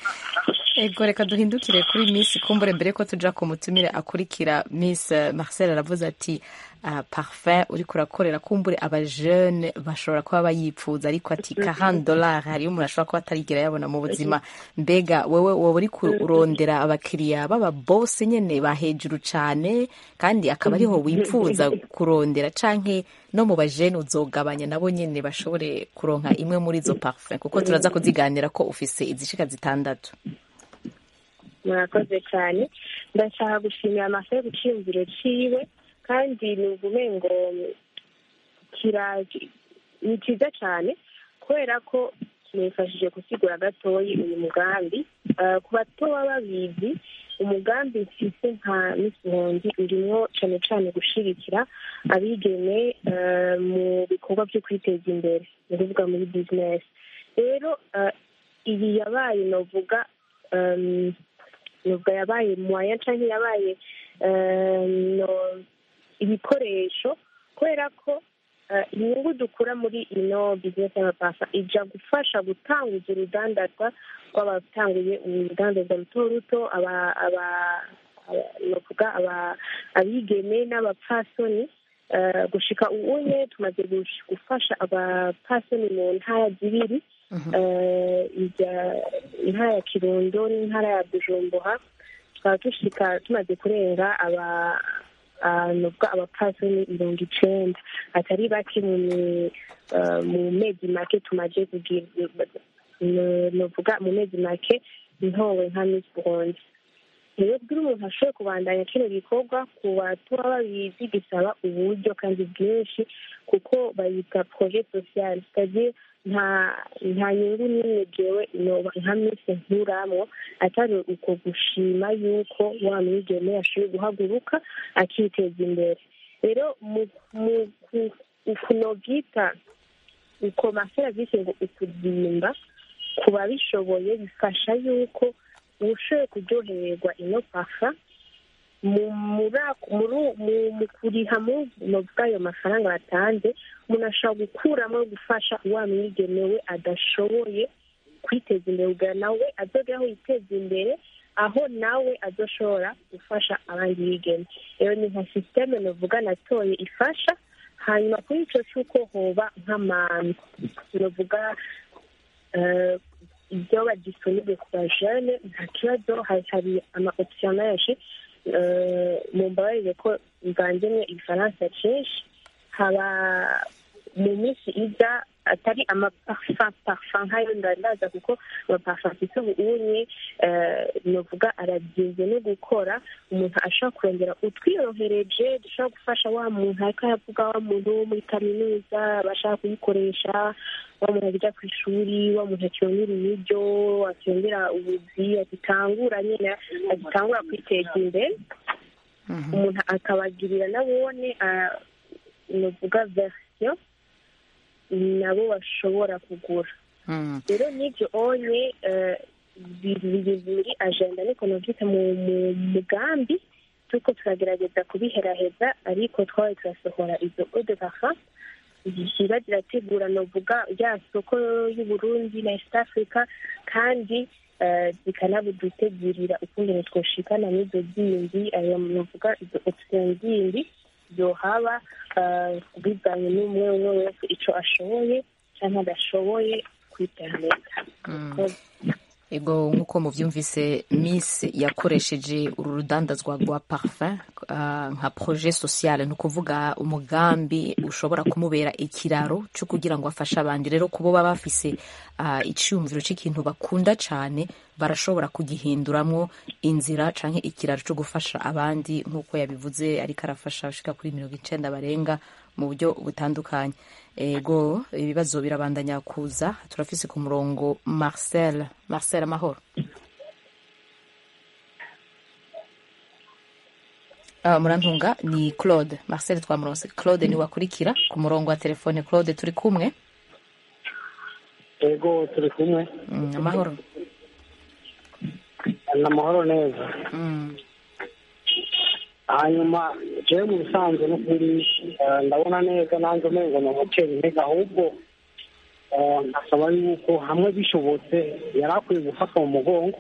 ego reka duhindukire kuri miss kumbure mbere ko tuja ku mutumire akurikira miss eh, marcel aravuze ati ah, parfum uriko urakorera kumbure abajene bashobora kuba bayipfuza ariko ati kahan dollar hariyo umuntu ashobora kuba atarigera yabona mu buzima mbega wewe wowe uri kurondera abakiriya baba bose nyene ba hejuru cane kandi akaba ariho wipfuza kurondera canke no mu bajene uzogabanya nabo nyene bashobore kuronka imwe muri izo parfum kuko turaza kuziganira ko ufise izishika zitandatu murakoze cyane ndashaka gushimira amafe guciyumviro ciwe kandi numva umengo kira ni cyiza cyane kubera ko kimufashije gusigura gatoyi uyu mugambi Eh, ku bato baba babizi umugambi mfise nka misihondi urimo cyane cyane gushigikira abigeme eh, mu bikorwa byo kwiteza imbere ni ukuvuga muri bizinesi rero eh, iyi yabaye novuga em, nubwo yabaye mwaya cyangwa yabaye eh, no- ibikoresho kubera ko eh, inyungu dukura muri ino bizinesi y'amapasa ija gufasha gutanguza urudandazwa rw'abatanguye urudandazwa ruto ruto aba- aba- aba- novuga aba- abigeme n'abapfasoni eh, gushika ubunye tumaze gush- gufasha abapfasoni mu ntara zibiri eh, ijya- intara ya kirundo n'intara ya bujumbura tukaba dushika tumaze kurenga aba ah, novuga abapfasoni mirongo icenda atari bake mu mi- eh, mu mezi make tumaze kugira no- novuga mu mezi make ntowe nka miss burundi rero kugira umuntu ashobore kubandanya kino gikorwa ku batuba babizi gisaba uburyo kandi bwinshi kuko bayita projet social c'est-à-dire nta nta nyungu n'imwe jewe noba nka minsi nkuramwo atari uko gushima yuko wa mwigeme yashoboye guhaguruka akiteza imbere rero mu mu ku- ukunovyita uko maserivisi ngo ukuzimba ku babishoboye bifasha yuko ushoboye kuryohererwa ino pafa mu muri- muri- mu- mu kuriha mu bw'ayo mafaranga batanze umuntu ashobora gukuramo gufasha wa mwigeme we adashoboye kwiteza imbere kugira nawe azogera aho yiteza imbere aho nawe azoshobora gufasha abandi bigeme rero ni nka sisiteme novuga natoye ifasha hanyuma kuri ico c'uko hoba nk'amantu novuga eh, ibyoba disponible ku bajene nta kibazo hari hari ama option menshi eh, mumbabarire ko mvanzemwo igifaransa cinshi haba mu minsi iza atari amaparfum parfum nkayo ndandaza kuko amaparfum afise ubunye novuga arabyize no gukora umuntu ashobora kurongera utwiyorohereje dushobora gufasha wa muntu ariko aravuga wa muntu wo muri kaminuza abashaka kuyikoresha wa muntu ajya ku ishuri wa muntu akiyongera ibiryo akiyongera ubuzi agitangura nyine agitangura kwiteza imbere umuntu akabagirira nabone ah, novuga verisiyo nabo bashobora kugura rero n'ibyo onye eh, biri biri muri agenda niko novyita mu mu mugambi turiko turagerageza kubiheraheza ariko twabaye turasohora izo eau de parfum ziba zirategura novuga rya soko y'uburundi na east africa kandi eh, zikanabudutegurira ukungene twoshikana n'izo zindi ayo novuga izo option zindi zohaba eh, bivanye n'umwe umwe wese ico ashoboye canke adashoboye kwiterambera ego nk'uko muvyumvise miss yakoresheje uru rudandazwa rwa parfum ah, nka projet social ni ukuvuga umugambi ushobora kumubera ikiraro cyo kugira ngo afashe abandi rero kubo baba bafise ah, iciyumviro cy'ikintu bakunda cane barashobora kugihinduramwo inzira canke ikiraro cyo gufasha abandi nk'uko yabivuze ariko arafasha abashika kuri mirongo icenda barenga mu buryo butandukanye ego ibibazo birabandanya kuza turafise ku murongo marcel marcel amahoro Ah, murantunga ni claude marcel twamuronse claude ni wakurikira ku murongo wa telefone claude turi kumwe ego turi kumwe Mm, amahoro ni amahoro neza Mm, hanyuma jewe mu bisanzwe no kuri eh, ndabona neza nanjye umengo ni umutera intege ahubwo eh, nkasaba yuko hamwe bishobotse yari akwiye gufatwa mu mugongo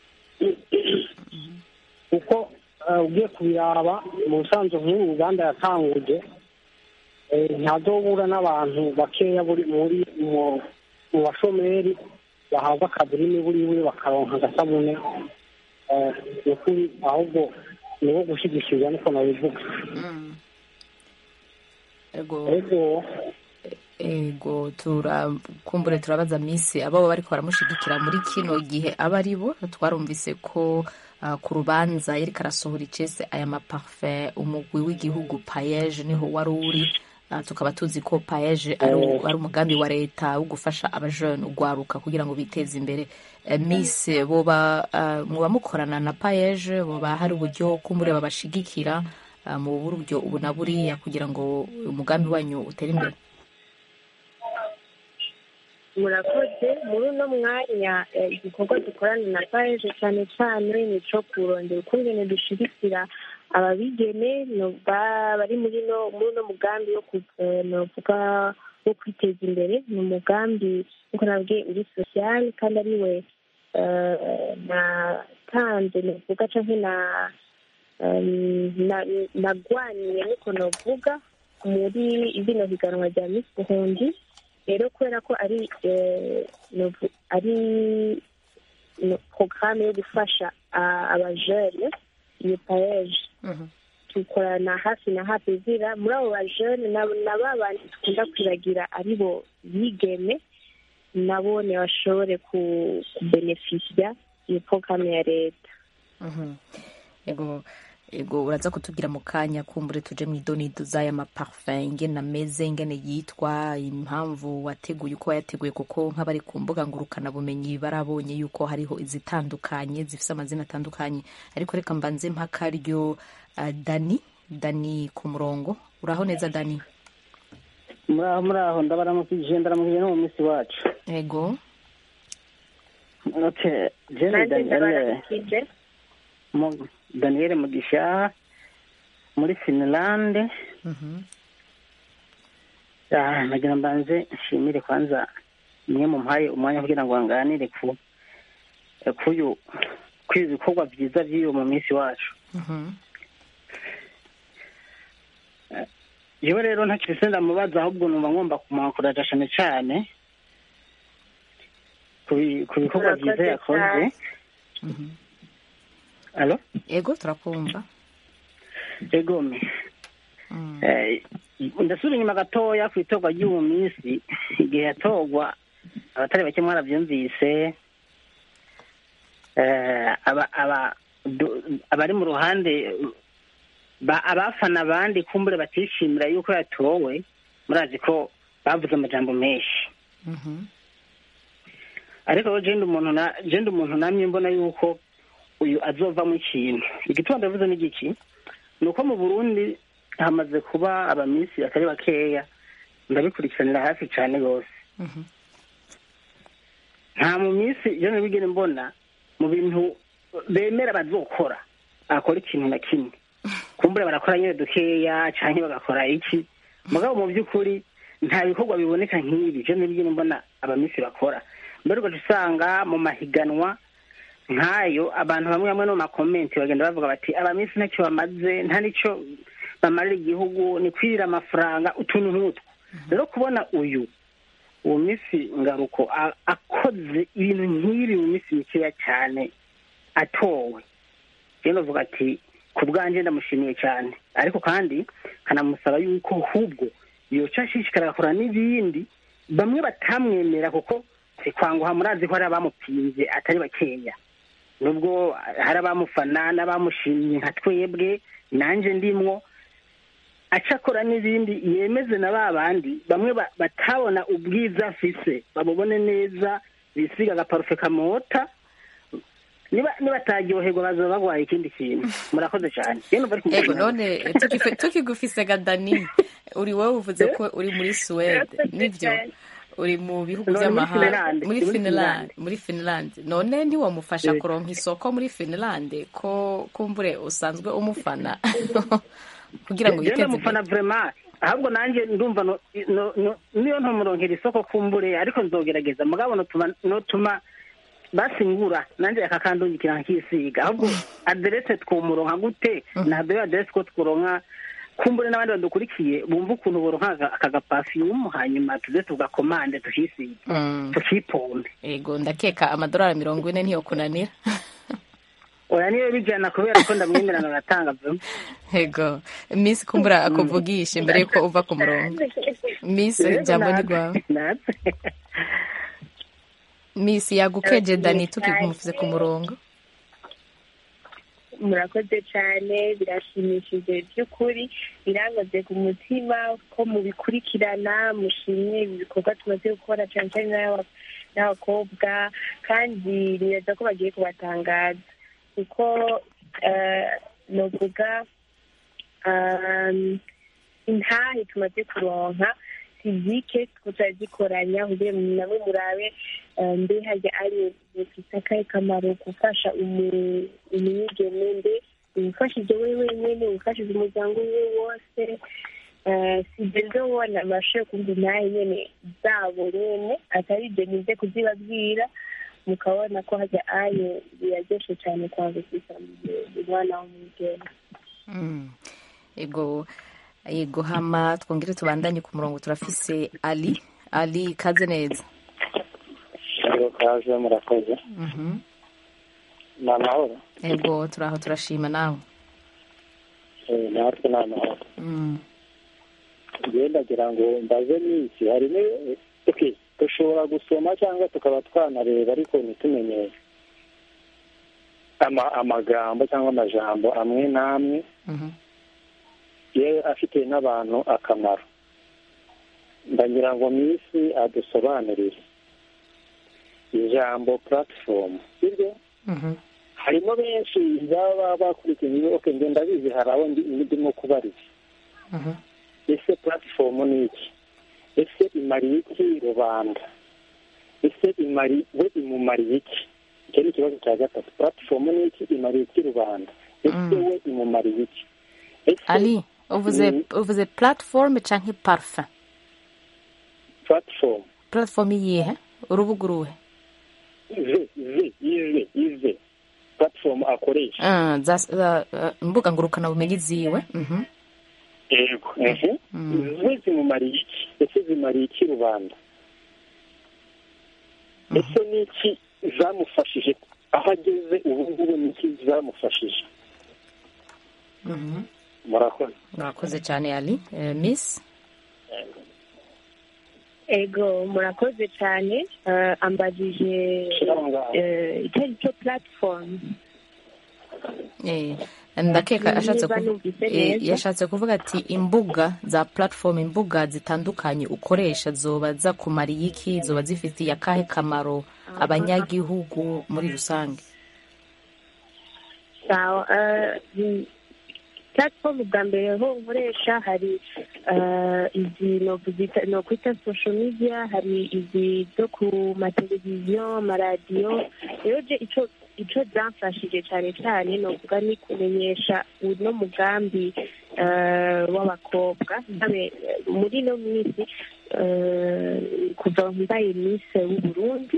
kuko eh, ugiye kubiraba mu bisanzwe nk'uru ruganda yatanguje eh, ntazobura n'abantu bakeya buri muri mu mu bashomeri bahabwa akazi n'imiburiburi bakaronka agasabune eh, ni ukuri ahubwo ni wo gushyigikirwa niko nabivuga mm. ego ego ego turakumbure turabaza misi abo bariko baramushigikira muri kino gihe aba ari bo twarumvise ko ah, ku rubanza yariko arasohora icese aya maparfum umugwi w'igihugu payeje niho wari uri Ah, tukaba tuzi ko payeje ari u- ari umugambi wa leta wo gufasha abajene ugwaruka kugira ngo biteze imbere Eh, miss boba ah, muba mukorana na payeje boba hari uburyo kumbure babashigikira ah, mu buryo ubu na buriya kugira ngo umugambi wanyu utere imbere murakoze muri uno mwanya eh, igikorwa dukorana na paeje cyane cyane ni ico kurondera ukungene dushigikira ababigeme no- ba- bari muri no muri uno mugambi wo ku- eh, novuga wo kwiteza imbere ni umugambi nkuko nabwiye uri social kandi ari we eh, natanze novuga canke na em, na- nagwaniye niko novuga muri bino higanwa rya miss burundi rero kubera ko ari eh, novu- ari no- porogaramu yo gufasha ah, abajene iyo paeje dukorana hafi na hafi zira muri abo bajene na na ba bandi dukunda kwiragira ari bo bigeme nabo ntibashobore ku- kubenefisya iyo porogaramu ya leta Mhm. ego ego uraza kutubwira mu kanya kumbure tuje mu idonido z'aya maparfum ingene ameze ingene yitwa impamvu wateguye uko wayateguye kuko nk'abari ku mbuga ngurukanabumenyi barabonye yuko hariho izitandukanye zifise amazina atandukanye ariko reka mbanze mpakaryo uh, dani dani ku murongo uraho neza dani muraho muraho ndabaramukije ndaramukije no mu minsi wacu ego okay jene nanjye daniel ndabaramukije mu- daniel mugisha muri finland Ah, nagira mbanze nshimire kwanza mwe mumpaye umwanya kugira ngo nganire ku kuyu kwibi bikorwa byiza by'iyo mu minsi wacu yewe rero ntakiri ndamubaza ahubwo numva ngomba kumwakoraja cyane cyane ku bi- ku bikorwa byiza yakoze alo ego turakumva egome Eh, ndasubira inyuma gatoya ku itorwa ry'uwo minsi igihe yatorwa abatari bake mwarabyumvise Eh, aba- aba- du- abari mu ruhande ba- abafana abandi kumbure batishimira yuko yatowe murazi ko bavuze amajambo menshi ariko rero jenda umuntu na jenda umuntu namye mbona yuko uyu azovamo ikintu igituma ndavuze ni giki ni uko mu burundi hamaze kuba abamisi atari bakeya ndabikurikiranira hafi cyane rwose nta mu minsi iyo ntibigere mbona mu bintu bemera bazokora akora ikintu na kimwe kumbure barakora nyine dukeya cyangwa bagakora iki mugabo mu by'ukuri nta bikorwa biboneka nk'ibi ibyo ntibigere mbona abamisi bakora mbere ugaca usanga mu mahiganwa nk'ayo abantu bamwe bamwe no mu makomenti bagenda bavuga bati abamisi ntacyo bamaze nta n'icyo bamarira igihugu ni kwirira amafaranga utuntu nk'utwo rero kubona uyu uwo minsi ngaruko a- akoze ibintu nk'ibi mu minsi mikeya cyane atowe rero navuga ati ku bwanjye ndamushimiye cyane ariko kandi kanamusaba yuko ahubwo yoca ashishikara agakora n'ibindi bamwe batamwemera kuko kwanguha murazi ko hari abamupinze atari bakeya nubwo hari abamufana n'abamushimye nka twebwe nanjye ndimwo aca akora n'ibindi yemeze na ba bandi bamwe ba- batabona ubwiza afise bamubone neza bisiga agaparufe kamota niba nibataryoherwa bazaba bagwaye ikindi kintu murakoze cyane Rero numva ari ego kumushimira. none tukife- tukigufise ga dani uri wowe uvuze ko uri muri suwede nibyo uri mu bihugu No, ni muri by'amahanga Finland, muri ni muri finland muri finland none ntiwamufasha Yego. kuronka isoko muri finland ko kumbure usanzwe umufana kugira ngo Jewe yiteze ndamufana vraiment ahubwo nanjye ndumva no- no- no- niyo ntomuronkera isoko kumbure ariko nzogerageza mugabo notuma notuma basingura nanjye akakandungikira nkisiga ahubwo aderese twumuronka gute ntabwo iyo aderese ko twuronka kumbure n'abandi badukurikiye bumva ukuntu boronka aka- aka gapafiyumu hanyuma tuze tugakomande tukisiga Mm. tukipombe ego ndakeka amadolari mirongo ine ntiyokunanira oya niyo bijana kubera ko ndamwemerana agatanga vraiment ego miss kumbura akuvugishe mbere yuko uva ku murongo miss Yego, ijambo ni natwe- rwawe natwe. miss yagukeje dani tukigumufize ku murongo murakoze cyane birashimishije by'ukuri birangoze ku mutima ko mubikurikirana mushimye ibi bikorwa tumaze gukora cyane cyane n'aba- n'abakobwa kandi neza ko bagiye kubatangaza kuko eh, novuga um, intahe tumaze kuronka fizike tutazikoranya kugira ngo nabo murabe eh, mbe hajya ari bifite akahe kamaro gufasha umu- umwigeme mbe umufashije we wenyine umufashije umuryango we wose Eh, si ibyo ndabona amashusho kumva intahe nyine zabo nyine atari ibyo nize kuzibabwira mukabona ko hajya ayo biraryoshe cyane kwandikisha umwana w'umugeni Mm. ego ego hama twongere tubandanye ku murongo turafise ali ali kaze neza Ego kaze murakoze Mhm. ni amahoro ego turaho turashima nawe Eh, natwe ni amahoro Mm. njyewe ndagira ngo mbaze n'iki hari ni- okay, dushobora gusoma cyangwa tukaba twanareba ariko ntitumenye ama- amagambo cyangwa amajambo amwe n'amwe yewe afitiye n'abantu akamaro ndagira ngo minsi adusobanurire ijambo platform sibyo harimo benshi baba bakurikiye oke njye ndabizi hari abo ndi- ndimo kubariza ese platform ni iki ese imariye iki rubanda ese imari we imumariye iki icyo ni ikibazo cya gatatu platform ni iki imariye iki rubanda ese we imumariye iki ese ali uvuze Mm. uvuze platform canke parfum platform platform iyihe urubuga uruhe ize ize ize ize platform akoresha Ah, za za- uh, imbuga ngurukana bumenyi ziwe Mhm. yego ehe we zimumariye iki ese zimariye iki rubanda ese ni iki zamufashije aho ageze ubu ngubu ni iki zamufashije Mhm. murakoze murakoze cyane ali Eh, miss ego murakoze cyane Eh, ambajije eh, icyo ari cyo platform Eh, ndakeka Niba ashatse kuvu- numvise eh, neza. yashatse kuvuga ati imbuga za platform imbuga zitandukanye ukoresha zoba zakumariye iki zoba zifitiye akahe kamaro abanyagihugu muri rusange sawa eh, mm, platform bwa mbere ho nkoresha hari eh, izi novuga- nokwita social media hari izi zo ku mateleviziyo amaradiyo rero je ico ico zamfashije cyane cyane novuga ni kumenyesha uno mugambi eh, w'abakobwa Ndabe, eh, muri ino minsi eh, kuva mbaye mise w'uburundi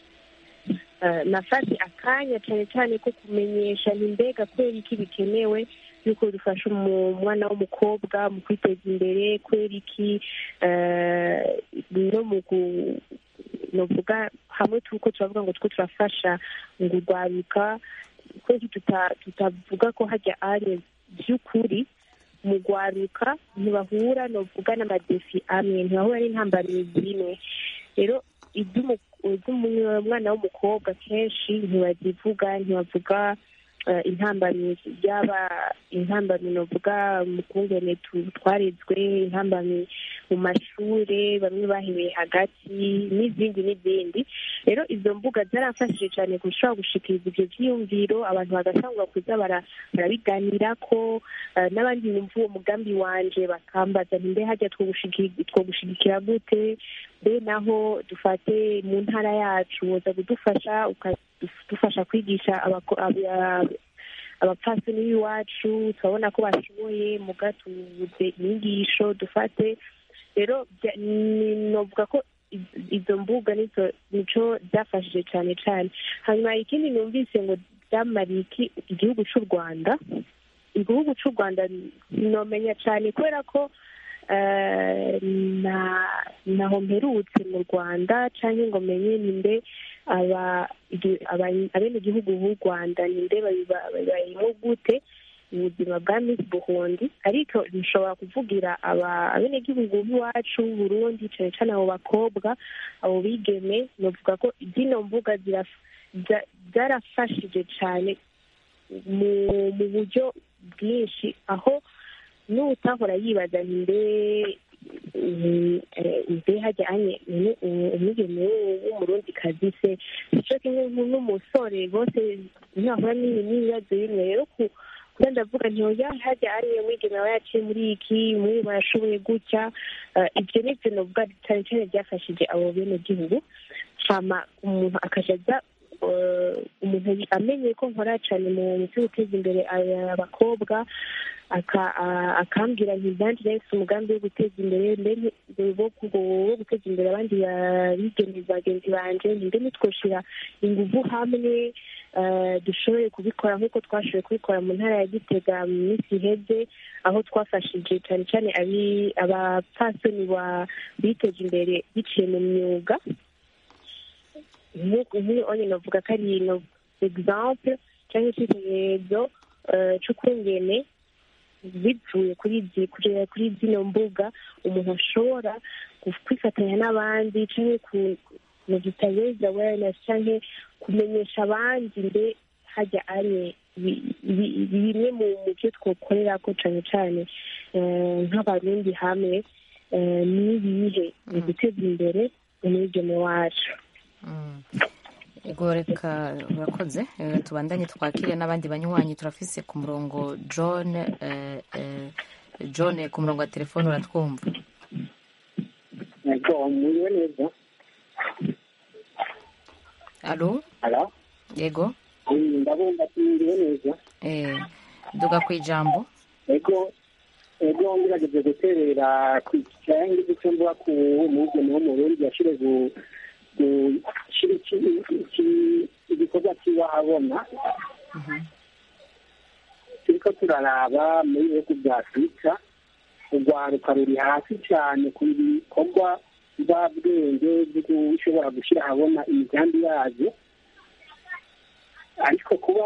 Eh, nafashe akanya cyane cyane ko kumenyesha ni mbega kubera iki bikenewe yuko dufasha umu- umwana w'umukobwa mu kwiteza imbere kubera iki eh, no mu gu- novuga hamwe tuko turavuga ngo two turafasha ngo urwaruka kubera iki tuta- tutavuga ko hajya ari by'ukuri mu rwaruka ntibahura novuga n'amadefi amwe ntibahura n'intambamyi zimwe rero iby'umu- iby'umwana w'umukobwa kenshi ntibazivuga ntibavuga eh, intambamyi yaba intambamyi novuga mu kungene tu- twarezwe intambamyi mu mashure bamwe bahebeye hagati n'izindi n'izindi rero izo mbuga zaramfashije cyane gushobora gushikiriza ibyo byiyumviro abantu bagatangura kuza bara- barabiganirako eh, n'abandi bumva uwo mugambi wanje bakambaza nti mbe hajya twogushigi- twogushigikira gute mbe naho dufate mu ntara yacu woza kudufasha ukadufasha kwigisha abako- aba- abapfasoni b'iwacu turabona ko bashoboye muga tubuze inyigisho dufate rero bya- ni- novuga ko iz- izo mbuga nizo nico byafashije cyane cyane hanyuma ikindi numvise ngo byamariye iki igihugu cy'u rwanda igihugu cy'u rwanda nomenya cyane kubera ko eh, na naho mperutse mu rwanda cyangwa ngo menye ninde aba igi- aba- abenegihugu b'u rwanda ninde babiba- babayemo gute ubuzima bwa Miss Burundi ariko nshobora kuvugira aba abenegihugu b'iwacu Burundi cyane cyane abo bakobwa abo bigeme novuga ko zino mbuga ziraf- za- zarafashije cyane mu mu buryo bwinshi aho n'utahora yibaza nti mbe mm, eh, mbe hajya anye ni- um- umwigeme w'umurundi kazi se icyo kimwe nk- n'umusore bose ntahura n'ibi- n'ibibazo bimwe rero ku kuba ndavuga nti oya hajya ariye mwigeme aba yaciye muri iki muri barashoboye gutya Eh, ibyo ni byo novuga cyane cyane byafashije abo bene gihugu hama umuntu akaja aza eh, umuntu amenye ko nkora cyane mu byo guteza imbere aya- abakobwa aka- a- akambwira nti nanjye nahise umugambi wo guteza imbere mbe ni- wo ku- wo guteza imbere abandi bigeme bagenzi banje ni mbe nitwoshira inguvu hamwe eh, dushoboye kubikora nk'uko twashoboye kubikora mu ntara ya gitega mu minsi iheze aho twafashije cyane cyane abi- abapfasoni ba- biteje imbere biciye mu myuga nk'uko nk'iyo onye navuga ko ari no exemple cyangwa icyitegererezo eh, c'ukungene bivuye kuri izi kuri- kuri zino mbuga umuntu ashobora gu- kwifatanya n'abandi cyangwa ku mu digital awareness cyangwa kumenyesha abandi mbe hajya ari bi- bi- bimwe mu mu byo twokorera ko cyane cyane eh, nk'abarundi hamwe eh, ni ibihe ni guteza imbere umwigeme wacu ego reka urakoze Eh, tubandanye twakire n'abandi banywanyi turafise ku murongo john eh, eh, john ku murongo wa telefone uratwumva yego muriwe neza alo alo yego ndabumva ati muriwe neza eh, duga ku ijambo ego ego ngerageje guterera ku kirangi icyo mvuga ku mugeni wo mu rundi yashire gushyira igikorwa kiba abona turiko turaraba muri bihugu bya afurika urwaruka ruri hasi cyane ku bikorwa bwenge byo gushobora gushyira ahabona imigambi yazo ariko kuba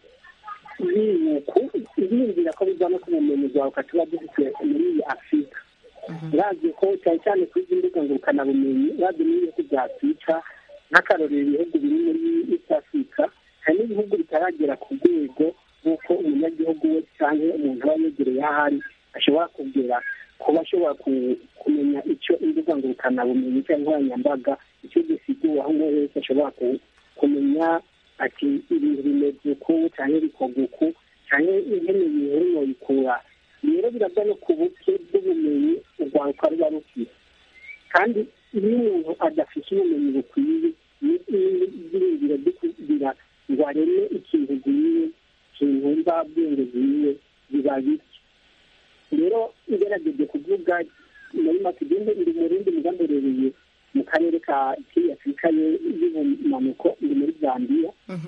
biyumvira ko biva no ku bumenyi bwawe tuba dufite muri iyi afurika urazi ko cyane cyane kuri izi mbuga ngurukanabumenyi urazi n'ibihugu bya afurika nk'akarorero ibihugu biri muri east africa hari n'ibihugu bitaragera ku rwego rw'uko umunyagihugu we cyangwa umuntu aba yegereye aho ari ashobora kugera kuba ashobora kumenya icyo imbuga ngurukanabumenyi cyangwa nkoranyambaga icyo gisigura aho umuntu wese ashobora kumenya ati ibintu bimeze uku cyangwa bikorwa uku cyangwa ihene ibintu noyikura rero birava no ku buke bw'ubumenyi urwaruka ruba rufite kandi iyo umuntu adafite ubumenyi bukwiye n'ibyiringiro byo kugira ngo areme ikintu gihiye ikintu mvabwenge gihiye biba bike rero igerageje kuvuga muri makigende iri mu rindi mugamberereye mu karere ka afurika y'ubumanuko iri muri zambiya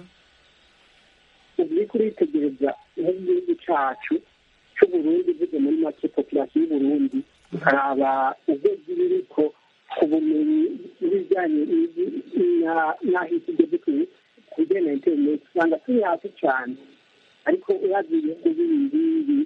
ubu uri kuritegereza nk'igihugu cyacu cy'uburundi uvuze muri make populasiyo y'uburundi ukaraba ubwenge biriko ku bumenyi n'ibijyanye n'aho isi igeze ku bijyanye na interineti usanga turi hasi cyane ariko urazi ibihugu bindi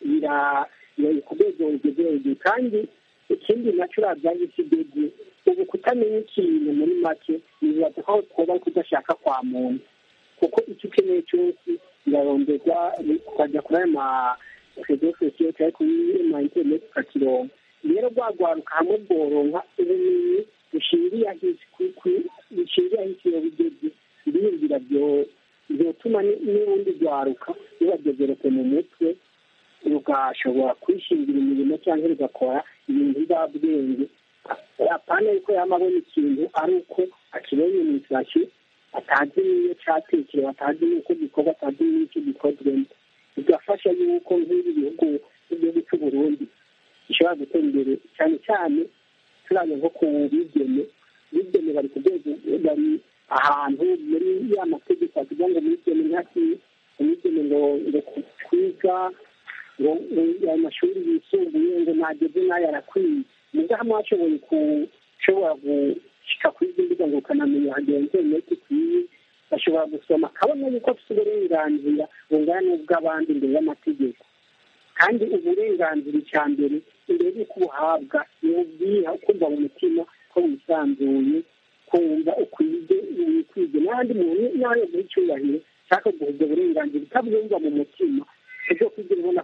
biri ku rwego rugeze hejuru kandi ikindi nacyo urazi aho isi igeze ubu kutamenya ikintu muri make bibaza ko kuba ari kudashaka kwa muntu kuko icyo ukeneye cyose biraronderwa ukajya kuri ayo ma rezo sosiyo cyangwa kuri ma interineti ukakironka rero rwagwaruka hamwe bworonka ubumenyi bushingiye ahisi bushingiye ahisi iyo bigeze ibiyumvira byotuma n'ubundi rwaruka rubadevelope mu mutwe rugashobora kwishingira imirimo cyangwa rugakora ibintu bizabwenge apana yuko yaba abona ikintu ari uko akibonye mu isashi atazi n'iyo cyatekerewe atazi n'uko gikorwa atazi n'icyo gikozwemo bigafasha yuko nk'ibi bihugu nk'igihugu cy'u Burundi gishobora gutera imbere cyane cyane turabona nko ku bigeme bigeme bari ku rwego bari ahantu muri ya mategeko avuga ngo bigeme ntaki umwigeme ngo ngo kwiga ngo ayo mashuri yisumbuye ngo nageze n'ayo arakwiye muga hamwe hashoboye gushobora gushika kuri izi mbuga ngo ukanamenya hagera interineti ikwiye bashobora gusoma akabona yuko afite uburenganzira bungana n'ubw'abandi imbere y'amategeko kandi uburenganzira icya mbere imbere y'uko ubuhabwa ni ubwiha ukumva mu mutima ko wisanzuye kumva ukwiye wikwige n'ahandi muntu nawe guha icyubahiro cyangwa guha ubwo burenganzira utabwumva mu mutima ibyo kugira ubona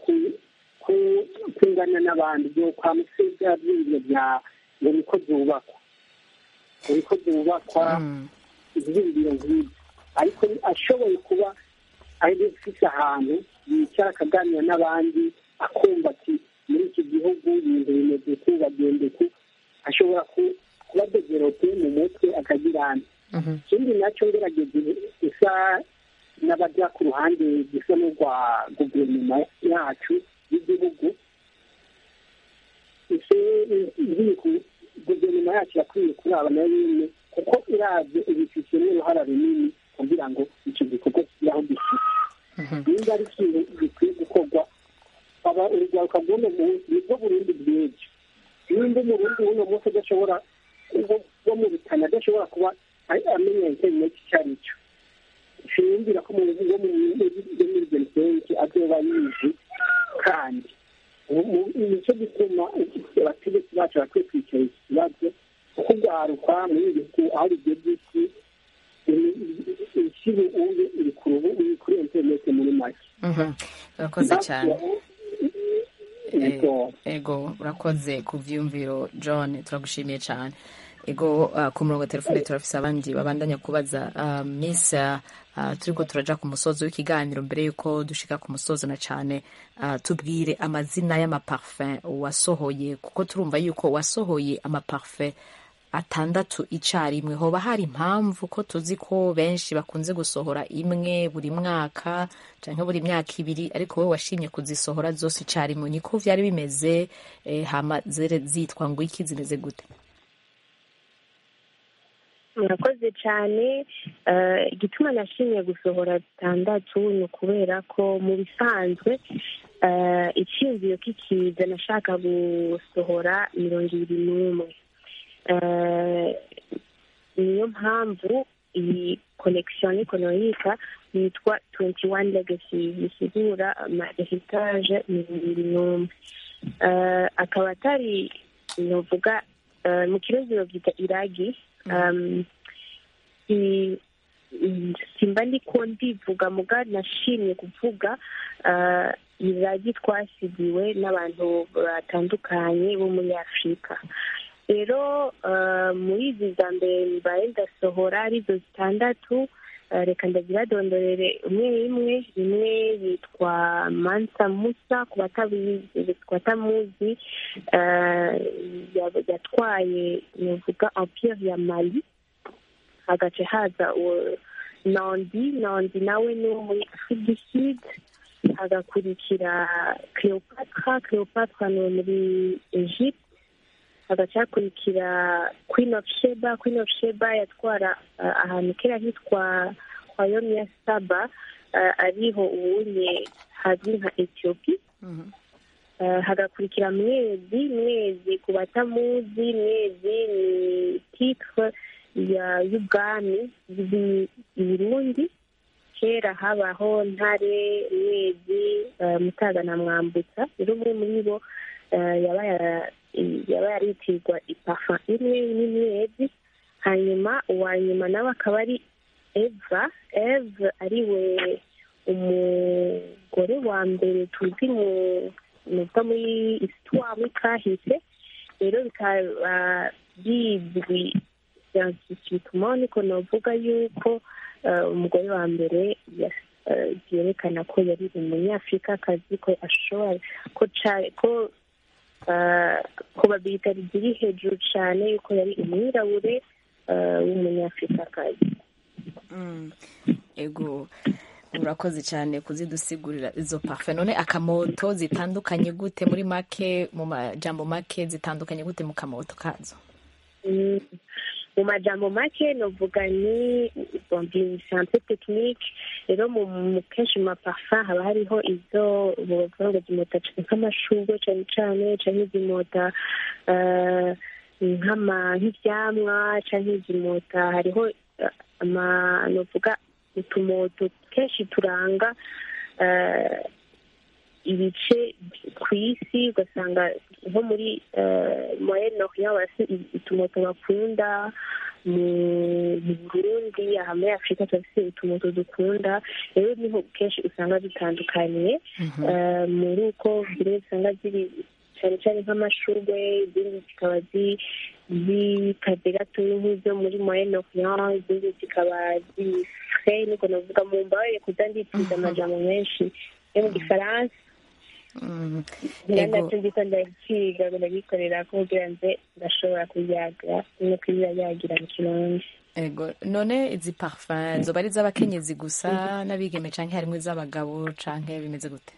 kungana n'abandi byo kwa musega by'ibiro bya ngo niko byubakwa ngo niko byubakwa ibyiyumviro nk'ibyo ariko ashoboye kuba ari ufite ahantu yicara akaganira n'abandi akumva ati muri iki gihugu ibintu bimeze uku bagenda uku ashobora kuba develope mu mutwe akagirana ikindi nacyo ngerageze gusa n'abajya ku ruhande gusa n'urwa guverinoma yacu y'igihugu guverinoma yacu yakwiye kuraba nayo nyine kuko irazi ibifite n'uruhara runini kugira ngo icyo gikorwa kigire aho gifite niba ari ikintu gikwiye gukorwa aba urubyiruko bw'uno munsi nibwo burundi bw'ejo nimba umurundi w'uno munsi adashobora wo mu bitana adashobora kuba amenya interineti icyo ari cyo sinumvira ko umuntu wo muri genisenke azoba yizi kandi nicyo gituma abategetsi bacu bakwiye kwicara iki kibazo kuko urwaruka muri ibi bihugu aho bigeze isi ishyira ubu iri ku rubu iri kuri interineti muri make Mhm. urakoze cyane Yego. ego urakoze ku byiyumviro john turagushimiye cyane ego uh, ku murongo wa telefone turafise abandi babandanya kubaza uh, miss uh, uh, turiko turaja ku musozo w'ikiganiro mbere yuko dushika ku musozo na cane uh, tubwire amazina y'amaparfum wasohoye kuko turumva yuko wasohoye amaparfum atandatu icarimwe hoba hari impamvu ko tuzi ko benshi bakunze gusohora imwe buri mwaka canke buri myaka ibiri ariko wowe washimye kuzisohora zose icarimwe niko vyari bimeze eh, hama zere zitwa ngo iki zimeze gute murakoze cyane Eh, igituma nashimye gusohora zitandatu ni ukubera ko mu bisanzwe eh, icyiyumviro kikiza nashaka gusohora mirongo ibiri n'umwe Eh, niyo mpamvu iyi connection economique yitwa 21 legacy bisigura ama heritage mirongo ibiri n'umwe Eh, akaba atari novuga eh, mu kirundi babyita iragi um, i- i- simba ndiko ndivuga muga nashimye kuvuga uh, iragi twasigiwe n'abantu batandukanye bo muri afurika rero uh, muri izi za mbere mbaye ndasohora arizo zitandatu uh, reka ndaziradondorere umwe imwe imwe yitwa mansa musa ku batabizi ku batamuzi uh, ya- yatwaye novuga empire ya mali hagace haza uwo nondi nondi nawe ni wo muri afrique du sud hagakurikira cleopatra cleopatra ni uwo muri egypte hagaca hakurikira queen of sheba queen of sheba yatwara uh, ahantu kera hitwa royaume ya saba uh, ariho ubunye hazwi nka ethiopie Uh, hagakurikira mwezi mwezi ku batamuzi mwezi ni titre ya y'ubwami bw'i i burundi kera habaho ntare mwezi uh, mutaga na mwambutsa rero umwe muri bo uh, yaba yara- yaba yaritirwa ipafa imwe n'imwezi hanyuma uwa nyuma nawe akaba ari eva eve ariwe umugore wa mbere tuzi mu nuvuga muri histoire muri kahise rero bikaba bizwi scientifiquement niko novuga yuko eh, umugore wa mbere ya- eh, byerekana ko yari umunyafurikakazi ko ashobora ko ca- ko eh, probability ziri hejuru cyane yuko yari umwirabure eh, w'umunyafurikakazi Mm. ego urakoze cyane kuzidusigurira izo parfe none akamoto zitandukanye gute muri make mu majambo make zitandukanye gute mu kamoto kazo Mm. mu majambo make novuga ni bon, ni c'est un peu technique rero mu mu- kenshi mu maparfum haba hariho izo bavuga ngo zimota nk'amashurwe cyane cyane canke zimota eh, nk'ama nk'ivyamwa canke zimota hariho eh, ama novuga utumoto kenshi turanga eh, ibice ku isi ugasanga nko muri moyenne orient barafite utumoto bakunda mu mu burundi aha muri afurika turafite utumoto dukunda rero niho kenshi usanga dutandukaniye Eh, muri uko zimwe usanga ziri cyane cyane nk'amashurwe izindi zikaba zi- zikaze gatoya nk'izo muri moyenne orient izindi zikaba ziri frais niko navuga mu mbabarire kuza nditiza amajambo menshi yo mu gifaransa Mm. niba Ego. nacyo ndiko ndakiga ngo ndagikorera ko kugira nze ndashobora kuyaga no kuyagira mu kirundi ego none izi parfum zoba ari iz'abakenyezi gusa n'abigeme canke harimwo iz'abagabo canke bimeze gute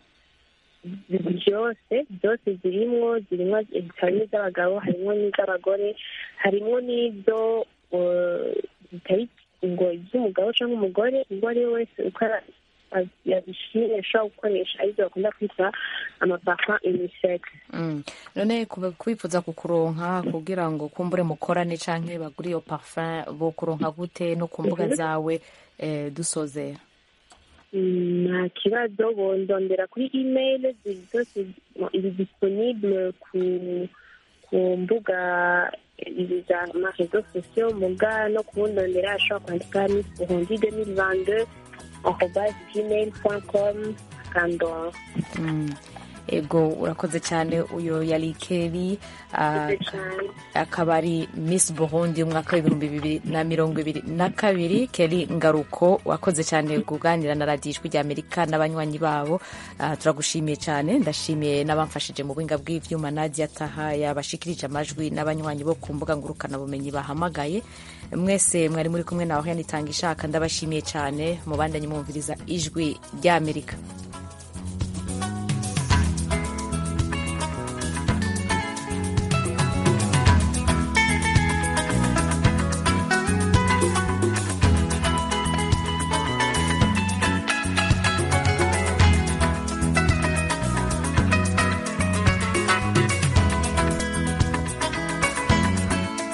byose byose zirimwo zirimwo harimo iz'abagabo harimo n'iz'abagore harimo n'izo eh, zitari ngo iz'umugabo cyangwa umugore uwo ari we wese uko ara- yabishimye ashobora gukoresha arizo bakunda kwita amaparfum unisex Mm. none kuba- kwifuza kukuronka kugira ngo kumbure mukorane canke bagure iyo parfum bo kuronka gute no ku mbuga Mhm. zawe eh, dusozera Mm, nta kibazo bondondera kuri email ziri zose iri disponible ku ku mbuga izi za marezo sosiyo muga no kubundondera ashobora kwandika miss burundi 2022 arobas gmail com akandora Mm. ego urakoze cyane uyo yari keri ah, akaba ari miss burundi umwaka w'ibihumbi bibiri na mirongo ibiri na kabiri keri ngaruko wakoze cyane kuganira na radiyo ijwi rya amerika n'abanywanyi babo Ah, turagushimiye cyane ndashimiye n'abamfashije mu buhinga bw'ivyuma nadia taha yabashikirije amajwi n'abanywanyi bo ku mbuga ngurukanabumenyi bahamagaye mwese mwari muri kumwe nawe yanitanga ishaka ndabashimiye cyane mubandanye mwumviriza ijwi rya amerika